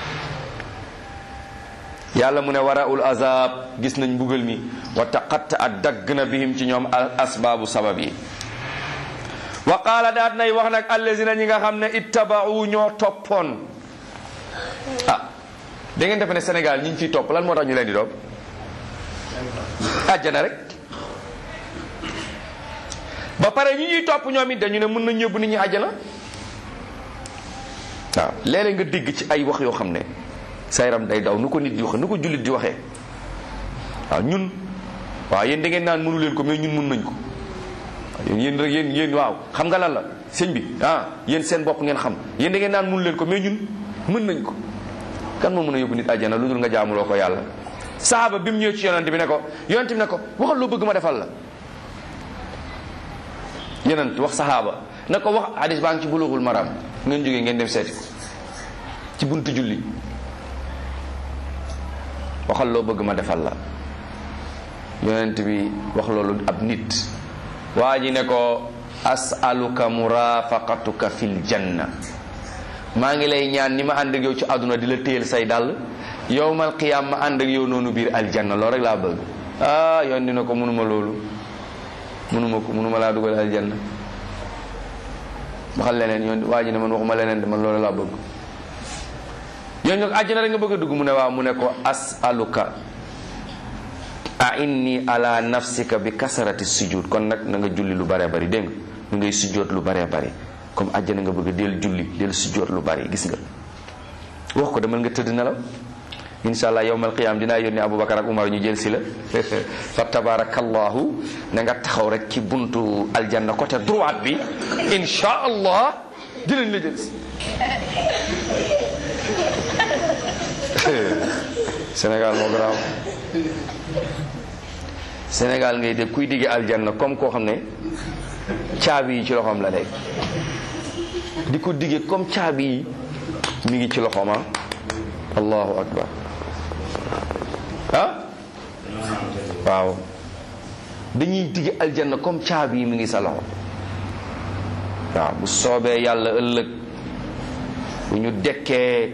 yàlla mu ne waraul azab gis nañ mbugal mi wa taqatta at dagg na bihim ci ñoom al asbaabu sabab yi wa qaala daat nay wax nag allazina ñi nga xam ne ittabau ñoo toppoon ah da ngeen defe ne Sénégal ñi ñu fiy topp lan moo tax ñu leen di doom àjjana rek ba pare ñi ñuy topp ñoom it dañu ne mën nañ yóbbu nit ñi àjjana waaw léeg-léeg nga dégg ci ay wax yoo xam ne sa yaram day daw nu ko nit di waxee nu ko jullit di waxee waaw ñun waaw yéen da ngeen naan mënu leen ko mais ñun mën nañ ko yéen yéen rek yéen yéen waaw xam nga lan la sëñ bi ah yéen seen bopp ngeen xam yéen da ngeen naan mënu leen ko mais ñun mën nañ ko kan moo mën a yóbbu nit àjjana lu dul nga jaamuloo ko yàlla saaba bi mu ñëw ci yonent bi ne ko yonent bi ne ko waxal loo bëgg ma defal la yonent wax sahaaba ne ko wax hadis baa ngi ci bulughul maram ngeen jógee ngeen dem seeti ko ci buntu julli waxal loo bëgg ma defal la yonent bi wax loolu ab nit waa ji ne ko asaluka murafaqatuka fil janna maa ngi lay ñaan ni ma ànd ak yow ci àdduna di la téyel say dàll yowmal qiyaam ma ànd ak yow noonu biir aljanna loolu rek laa bëgg ah yoon dina ko mënuma loolu mënuma ko mënuma laa dugal aljanna waxal leneen yoon waa ji ne man waxuma leneen de man loolu laa bëgg yoon ñoo àjjana rek nga bëgg a dugg mu ne waaw mu ne ko asaluka a inni ala nafsika bi kasarati sujud kon nag na nga julli lu bare bari dégg nga na ngay sujjoot lu bare bari comme àjjana nga bëgg del julli del sujjoot lu bari gis nga wax ko demal nga tëdd nelaw insha allah yowmal qiyaam dinaa yónni Aboubacar ak Umar ñu jël si la fa tabarakallahu na nga taxaw rek ci buntu aljanna côté droite bi insha allah dinañ la jël si Sénégal moo garaaw Sénégal ngay dégg kuy digge aljanna comme koo xam ne caabi yi ci loxoom la nekk di ko digge comme caabi yi mi ngi ci loxoom ah allahu akbar ah waaw dañuy digge aljanna comme caabi yi mi ngi sa loxo waaw bu soobee yàlla ëllëg bu ñu dekkee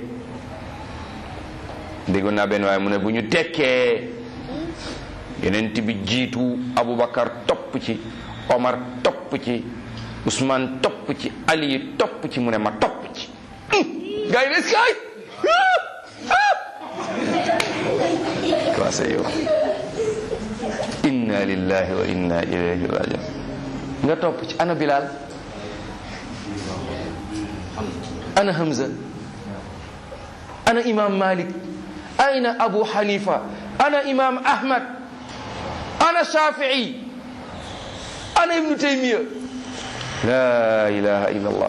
déggoon naa benn waaye mu ne bu ñu dekkee yonent bi jiitu Aboubacar topp ci Omar topp ci Ousmane topp ci Ali topp ci mu ne ma topp ci gars yi des kaay commencé yow inna lillahi wa inna ilayhi rajiun nga topp ci ana Bilal ana Hamza ana imam Malik ayna Abu Hanifa ana imam Ahmad ana Shafi'i ana Ibnu Taymiya la ilaha illa allah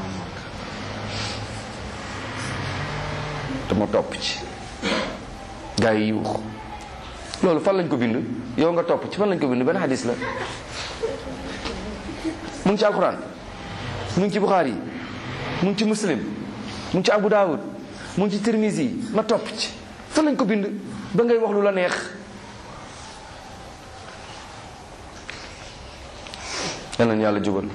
te ma topp ci gaa yi yuux loolu fan lañ ko bind yow nga topp ci fan lañ ko bind benn hadis la mu ngi ci alquran mu ngi ci buxaari mu ngi ci muslim mu ngi ci abu daawud mu ngi ci tirmisi ma topp ci fan lañ ko bind ba ngay wax lu la neex yal nañu yàlla jubal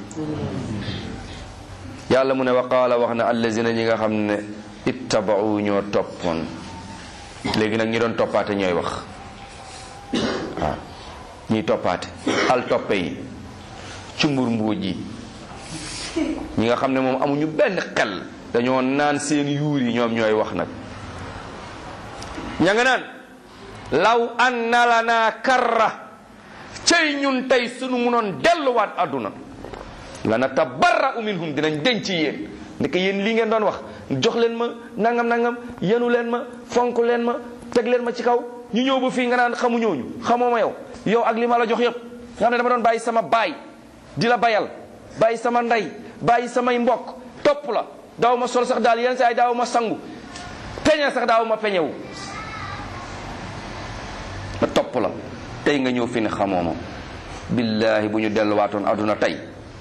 yàlla mu ne wa qaala wax na allazina ñi nga xam ne ittabau ñoo toppoon léegi nag ñi doon toppaate ñooy wax waaw ñiy toppaate al toppe yi cumbur mbuuj yi ñi nga xam ne moom amuñu benn xel dañoo naan seen yuur yi ñoom ñooy wax nag ña nga naan law anna lana karra cey ñun tey sunu munoon delluwaat àdduna lana tabarra'u minhum dinañ denc yéen ndeke yéen lii ngeen doon wax jox leen ma nangam nangam yenu leen ma fonk leen ma teg leen ma ci kaw ñu ñëw ba fii nga naan xamu ñooñu xamoo ma yow yow ak li ma la jox yëpp nga xam ne dama doon bàyyi sama baay di la bayal bàyyi sama ndey bàyyi samay mbokk topp la daaw ma sol sax daal yenn saa yi daaw ma sangu peñe sax daaw ma peñewu ma topp la tey nga ñëw fi ne xamoo ma billaahi bu ñu delluwaatoon àdduna tey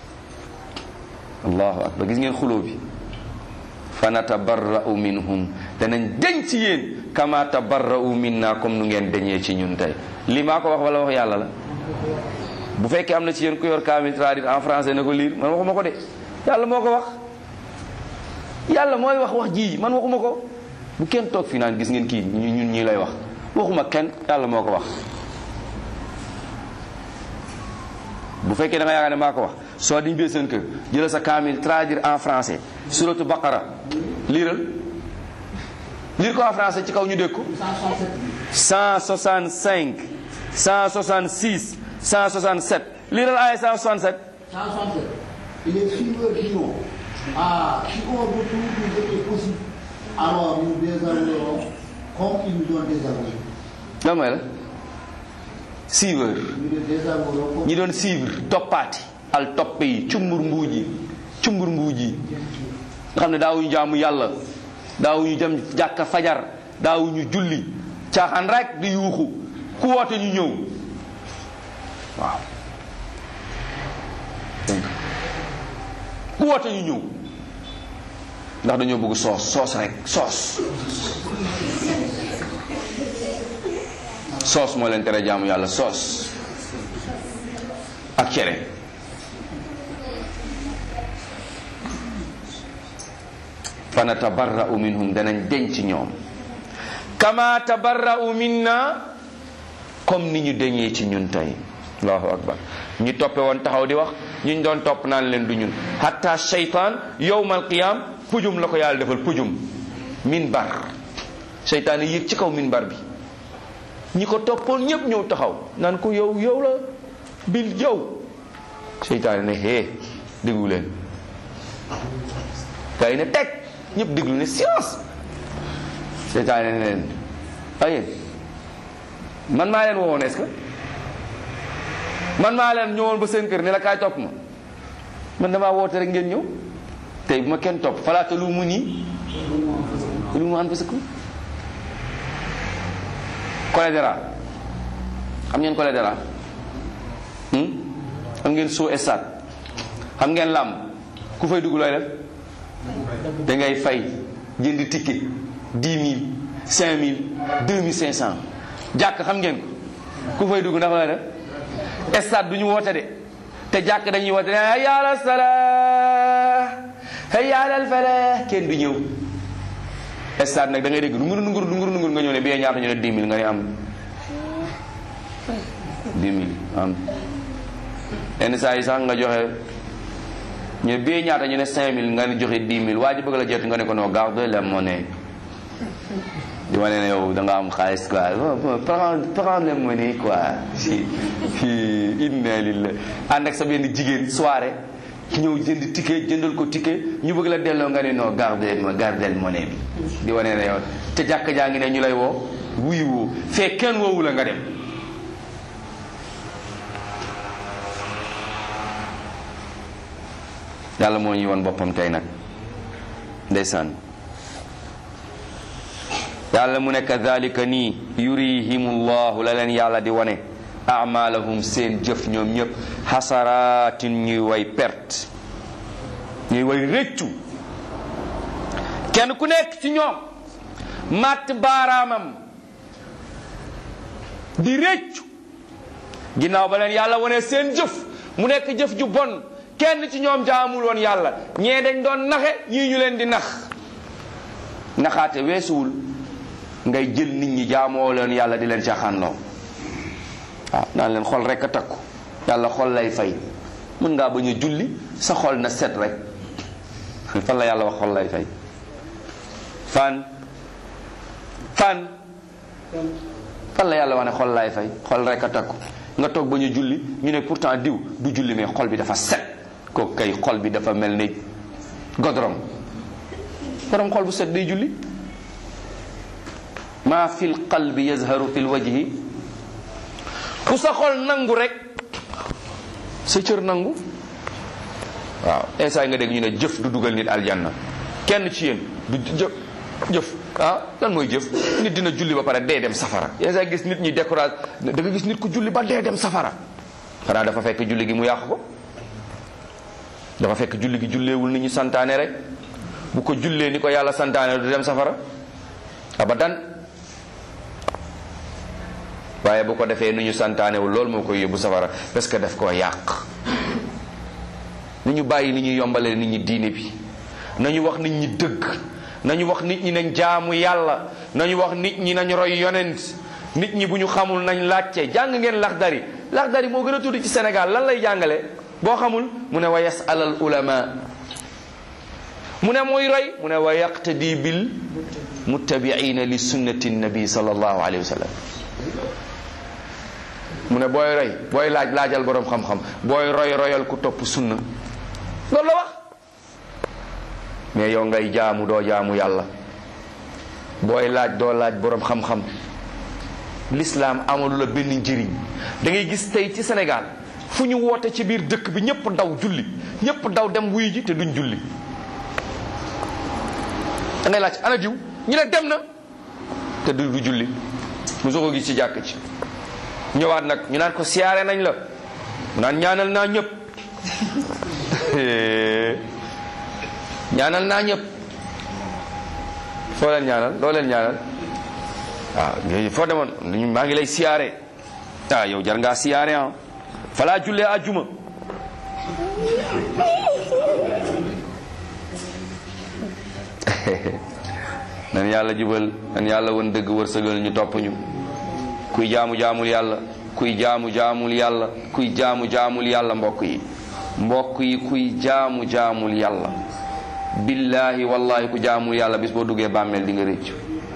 allahu akbar gis ngeen xuloo bi fa natabarra'u minhum danañ deñ ci yéen kama tabarra'u minna comme nu ngeen deñee ci ñun tey li maa ko wax wala wax yàlla la bu fekkee am na ci yéen ku yor kaamil traduit en français na ko lire man waxuma ko de yàlla moo ko wax yàlla mooy wax wax ji man waxuma ko bu kenn toog fi naan gis ngeen kii ñun ñii lay wax waxuma kenn yàlla moo ko wax bu fekkee da nga yaakaar ne maa ko wax soo diñ bee seen kër jëlal sa kaamil traduire en français suratu baqara liiral liir ko en français ci kaw ñu dégg ko 165 166 167 liiral aaya 167 167. Et les suiveurs diront, ah, si on retrouve nous était possible, alors nous désavouerons comme ils nous ont désavoué. lan mooy la suiveur Nous les désavouerons comme ñi doon suivre toppaati al toppe yi cumbur mbuuj yi cumbur mbuuj yi nga xam ne daawuñu jaamu yàlla daawuñu dem jàkka fajar daawuñu julli caaxaan rek di yuuxu ku woote ñu ñëw waaw dégg nga ku woote ñu ñëw ndax dañoo bëgg soos soos rek soos soos moo leen tere jaamu yàlla soos ak cere fa natabarra'u minhum danañ denc ñoom kama tabarra'u minna comme ni ñu deñee ci ñun tey allahu akbar ñi toppe woon taxaw di wax ñu doon topp naan leen du ñun hatta shaytan yowmal qiyam pujum la ko yàlla defal pujum minbar seytaane yéeg ci kaw minbar bi ñi ko toppoon ñëpp ñëw taxaw naan ko yow yow la bil yow seytaane ne hee déglu leen gaa yi ne teg ñëpp déglu ne silence seytaane ne leen ay man maa leen woowoon est-ce que man maa leen ñëwoon ba seen kër ne la kaay topp ma man damaa woote rek ngeen ñëw tey bu ma kenn topp falaata lu mu nii lu mu anfusakum choléra xam ngeen choléra xam ngeen soo stade xam ngeen làmb ku fay dugg looy def da ngay fay jënd ticket dix mille cinq mille deux mille cinq cent jàkk xam ngeen ko ku fay dugg ndax looy def stade du ñu woote de te jàkk dañuy woote ne hayya ala salaa hayya ala falah kenn du ñëw stade nag da ngay dégg nungur nungur nungur nungur nga ñëw ne bee ñaata ñu ne dix mille nga ne am dix mille am yenn saa yi sax nga joxe ñu ne bee ñaata ñu ne cinq mille nga ne joxe dix mille waa ji bëgg la jot nga ne ko non garde la monnaie di wane ne yow da nga am xaalis quoi prends prends la monnaie quoi inna lillah ànd ak sa benn jigéen soirée ñëw jënd ticket jëndal ko ticket ñu bëgg la delloo nga ne non garde ma gardel monnaie bi di wane ne yow te jàkk jaa ngi ne ñu lay woo wuyu woo fee kenn woowu la nga dem yàlla moo ñuy woon boppam tey nag ndeysaan yàlla mu ne kadhalika nii yurihimullahu la leen yàlla di wane amalahum seen jëf ñoom ñëpp xasaraatin ñuy way perte ñuy way rëccu kenn ku nekk ci ñoom matt baaraamam di rëccu ginnaaw ba leen yàlla wane seen jëf mu nekk jëf ju bon kenn ci ñoom jaamul woon yàlla ñee dañ doon naxe ñii ñu leen di nax naxaate weesuwul ngay jël nit ñi jaamoo leen yàlla di leen caaxaanloo waaw naan leen xol rek a takku yàlla xol lay fay mën ngaa bañ a julli sa xol na set rek fan la yàlla wax xol lay fay fan fan fan la yàlla wax ne xol lay fay xol rek a takku nga toog bañ a julli ñu ne pourtant diw du julli mais xol bi dafa set kooku kay xol bi dafa mel ni godrom borom xol bu set day julli maa fil qalbi yazharu fil wajhi ku sa xol nangu rek sa cër nangu waaw instant nga dégg ñu ne jëf du dugal nit aljanna kenn ci yéen du jëf jëf ah lan mooy jëf nit dina julli ba pare dee dem safara yenn saa gis nit ñi décourage da nga gis nit ku julli ba dee dem safara xanaa dafa fekk julli gi mu yàq ko dafa fekk julli gi julleewul ni ñu santaane rek bu ko jullee ni ko yàlla santaane du dem safara abadan waaye bu ko defee ni ñu santaanewul loolu moo koy yóbbu safara parce que daf koo yàq ni ñu bàyyi ni ñuy yombalee nit ñi diine bi nañu wax nit ñi dëgg nañu wax nit ñi nañ jaamu yàlla nañu wax nit ñi nañ roy yonent nit ñi bu ñu xamul nañ laajte jàng ngeen laxdari laxdari moo gën a tudd ci Sénégal lan lay jàngale boo xamul mu ne wa yasalal ulama mu ne mooy roy mu ne wa yaqtadi bil muttabiina li sunnati nabi sallallahu alayhi wa sallam mu ne booy roy booy laaj laajal boroom xam-xam booy roy royal ku topp sunna loolu la wax mais yow ngay jaamu doo jaamu yàlla booy laaj doo laaj boroom xam-xam l'islam amalu la benn njëriñ da ngay gis tey ci Sénégal fu ñu woote ci biir dëkk bi ñëpp daw julli ñëpp daw dem wuy ji te duñ julli da ngay laaj ana diw ñu ne dem na te du du julli mu soo ko gis ci jàkk ci ñëwaat nag ñu naan ko siyaare nañ la mu naan ñaanal naa ñëpp ñaanal naa ñëpp foo leen ñaanal doo leen ñaanal waaw foo demoon maa ngi lay siyaare ah yow jar ngaa siyaare ah falaa jullee àjjuma nan yàlla jubal nan yàlla won dëgg wërsëgal ñu topp ñu kuy jaamu jaamul yàlla kuy jaamu jaamul yàlla kuy jaamu jaamul yàlla mbokk yi mbokk yi kuy jaamu jaamul yàlla billahi wallahi ku jaamul yàlla bis boo duggee bàmmeel di nga rëccu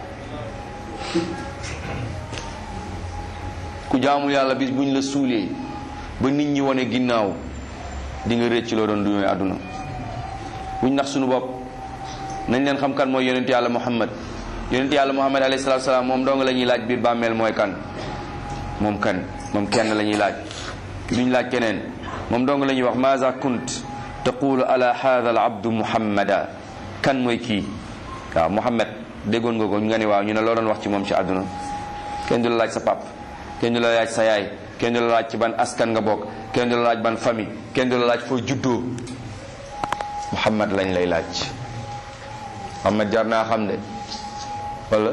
ku jaamul yàlla bis buñ la suulee ba nit ñi wane ginnaaw di nga rëcc loo doon duñooy àdduna buñ nax suñu bopp nañ leen xam kan mooy yonent yàlla muhammad yonent yàlla muhammad alayhi salatu salaam moom dong la ñuy laaj biir bàmmeel mooy kan moom kan moom kenn la ñuy laaj duñ laaj keneen moom dong la ñuy wax maza kunt taqulu ala hadha al abdu muhammada kan mooy kii waaw muhammad déggoon nga ko nga ni waaw ñu ne loo doon wax ci moom ci àdduna kenn du la laaj sa pap kenn du la laaj sa yaay kenn du la laaj ci ban askan nga bokk kenn du la laaj ban famille kenn du la laaj foo juddoo muhammad lañ lay laaj muhammad jar naa xam de wala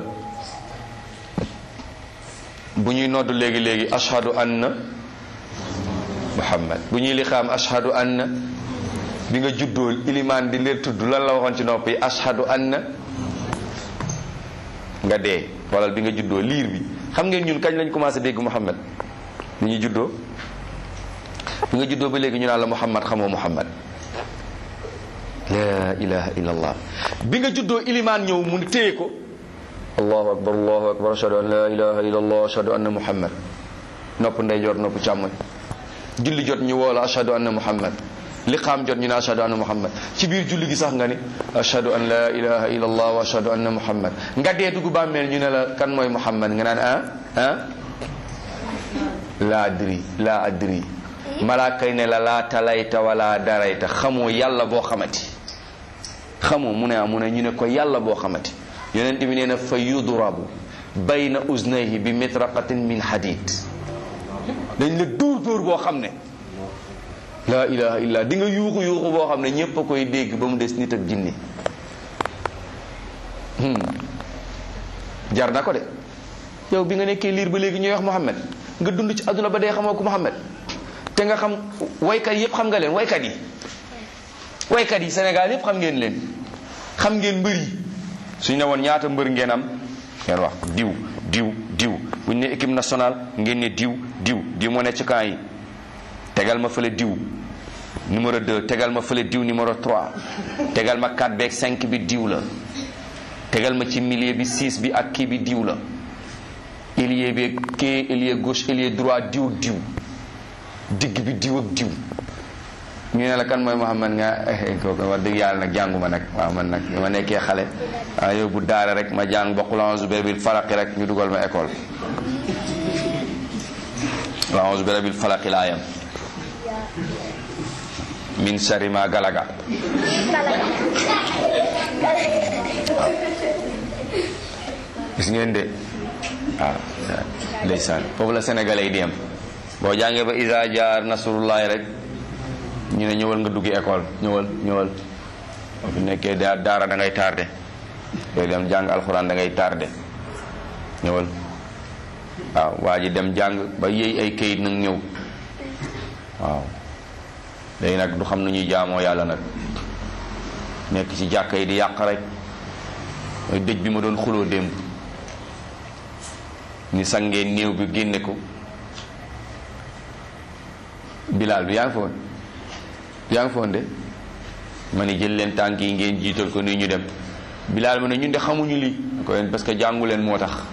bu ñuy nodd léegi léegi ashhadu anna muhammad bu ñuy lixaam ashhadu anna bi nga juddoo ilimaan di leen tudd lan la waxoon ci nopp yi ashhadu anna nga dee xoolal bi nga juddoo liir bi xam ngeen ñun kañ lañ commencé dégg muhammad bi ñu juddoo bi nga juddoo ba léegi ñu naan la muhammad xamoo muhammad la ilaha illallah bi nga juddoo ilimaan ñëw mu téye ko allahu akbar allahu akbar ashhadu an la ilaha illallah ashhadu anna muhammad nopp ndeyjoor nopp càmmoñ julli jot ñu woo la ashhadu anna muhammad liqaam jot ñu ne ashhadu anna muhammad ci biir julli gi sax nga ni ashhadu an la ilaha illallah wa ashhadu anna muhammad nga dee dugg bàmmeel ñu ne la kan mooy muhammad nga naan ah ah laa adri laa adri malaaka yi ne la laa talayta wala darayta xamoo yàlla boo xamati xamoo mu ne ah mu ne ñu ne ko yàlla boo xamati yonent bi nee na fa yudrabu bayna uznayhi bi mitraqatin min hadid dañ la dóor dóor boo xam ne laa ilaha illa di nga yuuxu yuuxu boo xam ne ñépp a koy dégg ba mu des nit ak jinne jar na ko de yow bi nga nekkee liir ba léegi ñuy wax Muhammad nga dund ci àdduna ba dee xamoo ko Muhammad te nga xam waykat yépp xam nga leen waykat yi waykat yi Sénégal yépp xam ngeen leen xam ngeen mbër yi suñ ne woon ñaata mbër ngeen am ngeen wax diw diw diw buñ ne équipe nationale ngeen ne diw diw diw moo ne ci camp yi tegal ma fële diw numéro 2 tegal ma fële diw numéro 3 tegal ma 4 beeg 5 bi diw la tegal ma ci milieu bi 6 bi ak kii bi diw la ailier bi kii ailier gauche ailier droit diw ak diw digg bi diw ak diw ñu ne la kan mooy Muhammad nga kooku wax dëgg yàlla nag jànguma nag waaw man nag ma nekkee xale waaw yow bu daara rek ma jàng ba qul a'uuzu bi rabbil falaqi rek ñu dugal ma école qul a'uuzu bi rabbil falaqi laa yam min sharri ma galaga gis ngeen de waaw ndeysaan foofu la sénégalais yi di am boo jàngee ba isa jaar nasrullahi rek ñu ne ñëwal nga duggi école ñëwal ñëwal boo fi nekkee da daara da ngay tardé yooyu dem jàng alxuraan da ngay tardé ñëwal waaw waa ji dem jàng ba yéey ay kayit nag ñëw waaw léegi nag du xam nu ñuy jaamoo yàlla nag nekk ci jàkka yi di yàq rek mooy dëj bi ma doon xuloo démb ni sangee néew bi génne ko bilaal bi yaa ngi foon yaa ngi foon de ma ni jël leen tànk yi ngeen jiital ko nii ñu dem bilaal ma ne ñun de xamuñu lii ko leen parce que jàngu leen moo tax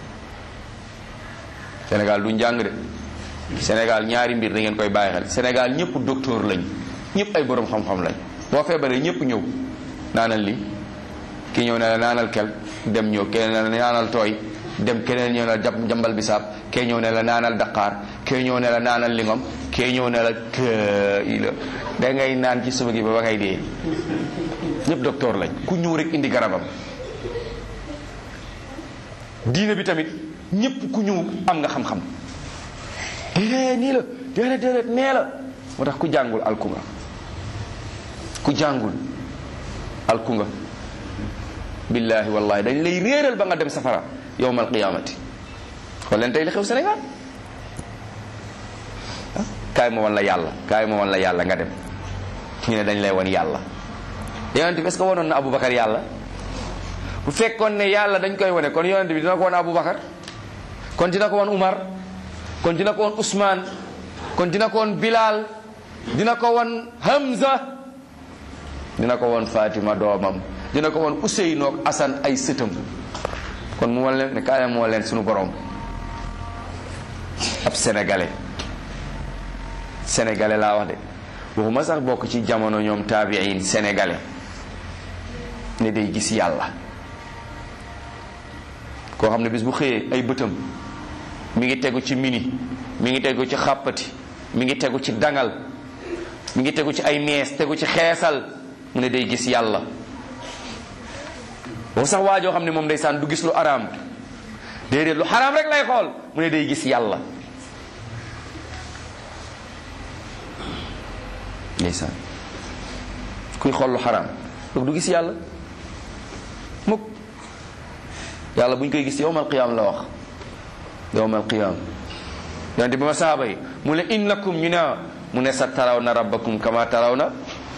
Sénégal du njàng de Sénégal ñaari mbir da ngeen koy bàyyi xel Sénégal ñëpp docteur lañ ñëpp ay borom xam-xam lañ boo feebaree ñëpp ñëw naanal li ki ñëw ne la naanal kel dem ñëw keneen ne la naanal tooy dem keneen ñëw ne la jambal bisaab kee ñëw ne la naanal daqaar kee ñëw ne la naanal lingom kee ñëw ne la kii la da ngay naan ci suba gi ba ba ngay dee ñëpp docteur lañ ku ñëw rek indi garabam diine bi tamit ñëpp ku ñëw am nga xam-xam déedéet nii la déedéet déedéet nee la moo tax ku jàngul alku nga ku jàngul alku nga billaahi wallahi dañ lay réeral ba nga dem safara yowmal qiyaamati xool leen tey li xew Sénégal ah kaay ma wan la yàlla kaay ma wan la yàlla nga dem ñu ne dañ lay wan yàlla yonent bi est-ce que wanoon na Aboubacar yàlla bu fekkoon ne yàlla dañ koy wane kon yonent bi dina ko wan Aboubacar kon dina ko wan Umar kon dina ko wan Ousmane kon dina ko wan Bilal dina ko wan Hamza dina ko wan Fatima doomam dina ko wan Ousseynou ak Assane ay sëtam kon mu wan leen ne kaay moo leen suñu borom ab sénégalais sénégalais laa wax de waxuma sax bokk ci jamono ñoom taabiin sénégalais ne day gis yàlla koo xam ne bis bu xëyee ay bëtam mi ngi tegu ci mini mi ngi tegu ci xàppati mi ngi tegu ci dangal mi ngi tegu ci ay mees tegu ci xeesal mu ne day gis yàlla boo sax waajoo xam ne moom ndeysaan du gis lu araam déedéet lu xaraam rek lay xool mu ne day gis yàlla ndeysaan kuy xool lu xaraam donc du gis yàlla mukk yàlla bu ñu koy gis yowmal qiyaam la wax yowmal qiyaam yonente bi ma saaba yi mu ne innakum ñu ne mu ne sa taraw na rabbakum kama taraw na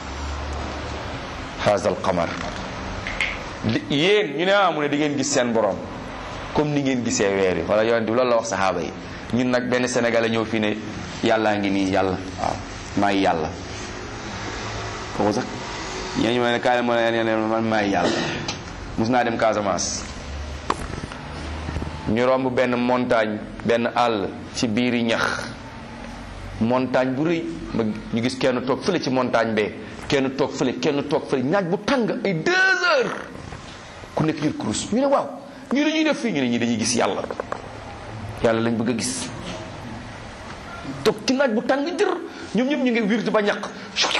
haazal qamar yéen ñu ne ah mu ne di ngeen gis seen borom comme ni ngeen gisee weer yi wala yonente bi loolu la wax saxaaba yi ñun nag benn sénégalais ñëw fii ne yàllaa ngi nii yàlla waaw maay yàlla kooku sax ñooñu ma ne kaay ma ne man maay yàlla mus naa dem Casamance ñu romb benn montagne benn àll ci biiri ñax montagne bu rëy ma ñu gis kenn toog fële ci montagne bee kenn toog fële kenn toog fële naaj bu tàng ay deux heures ku nekk yor kurus ñu ne waaw ñu ne ñuy def fii ñu ne ñi dañuy gis yàlla yàlla lañ bëgg a gis toog ci naaj bu tàng jër ñoom ñëpp ñu ngi wirtu ba ñaq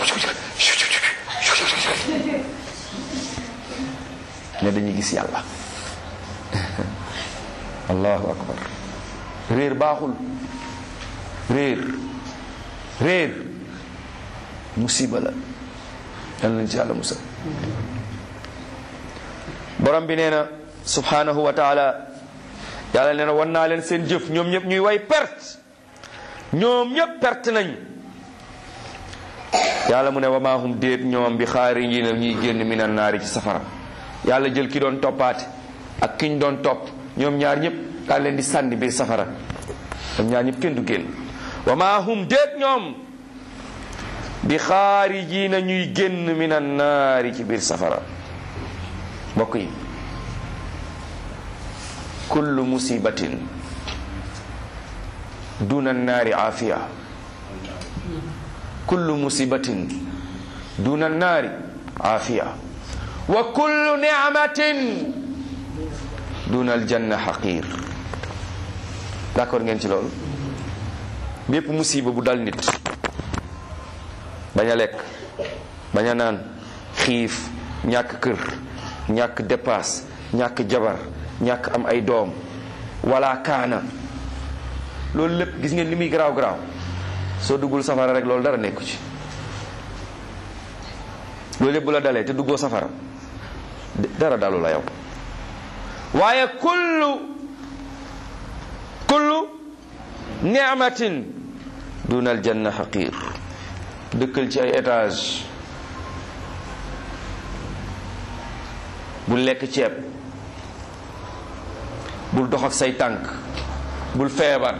ne dañuy gis yàlla allahu akbar réer baaxul réer réer musiba la yal nañ ci yàlla musal borom bi nee na subhanahu wa taala yàlla nee na wan naa leen seen jëf ñoom ñëpp ñuy way perte ñoom ñëpp perte nañ yàlla mu ne wamaahum déet ñoom bi xaari yi na ñuy génn minan naari ci safara yàlla jël ki doon toppaate ak ki ñu doon topp ñoom ñaar ñëpp daal leen di sànni biir safara ñoom ñaar ñëpp kenn du génn wamaahum déet ñoom bi xaari ji na ñuy génn minan naari ci biir safara mbokk yi kullu musibatin duna naari aafiya kullu musibatin duna naari aafiya wa kullu ni'matin duna aljanna xaqir d'accord ngeen ci loolu bépp musiba bu dal nit bañ a lekk bañ a naan xiif ñàkk kër ñàkk dépasse ñàkk jabar ñàkk am ay doom wala kaana loolu lépp gis ngeen li muy garaaw garaaw soo duggul safara rek loolu dara nekku ci loolu lépp bu la dalee te duggoo safara dara dalu la yow waaye kullu kullu ni'matin duna aljanna xaqir dëkkal ci ay étage bul lekk ceeb bul dox ak say tànk bul feebar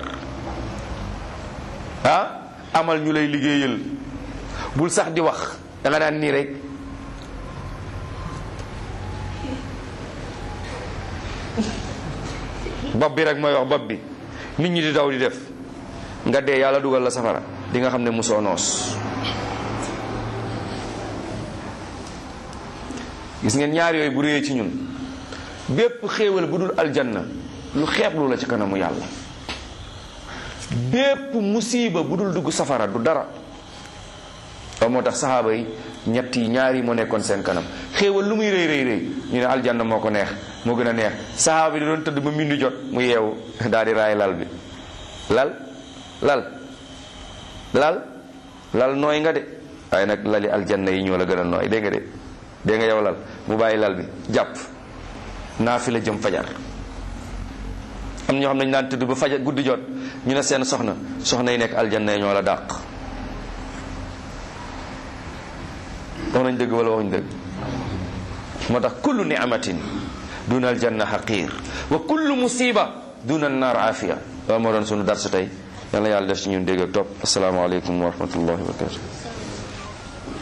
ah amal ñu lay liggéeyal bul sax di wax da nga daan nii rek bopp bi rek mooy wax bopp bi nit ñi di daw di def nga dee yàlla dugal la safara di nga xam ne musoo noos gis ngeen ñaar yooyu bu réyee ci ñun bépp xéewal bu dul aljanna lu xeeblu la ci kanamu yàlla bépp musiba bu dul dugg safara du dara loolu moo tax saxaaba yi ñett yi ñaar yi moo nekkoon seen kanam xéewal lu muy rëy rëy rëy ñu ne aljanna moo ko neex moo gën a neex saxaaba yi da doon tëdd ba mindu jot mu yeewu daal di raay lal bi lal lal lal lal nooy nga de waaye nag lali aljanna yi ñoo la gën a nooy dégg nga de dégg nga yow lal mu bàyyi lal bi jàpp naa fi la jëm fajar am na ñoo xam ne dañu daan tëdd ba fajar guddi jot ñu ne seen soxna soxna yi nekk aljanna yi ñoo la dàq wax nañ dëgg wala waxuñ dëgg moo tax kullu ni'matin duna aljanna xaqir wa kullu musiba duna annar afiya loolu moo doon sunu darsu tey yal na yàlla def ci ñun dégg ak topp asalaamaaleykum wa rahmatullahi wa barakatu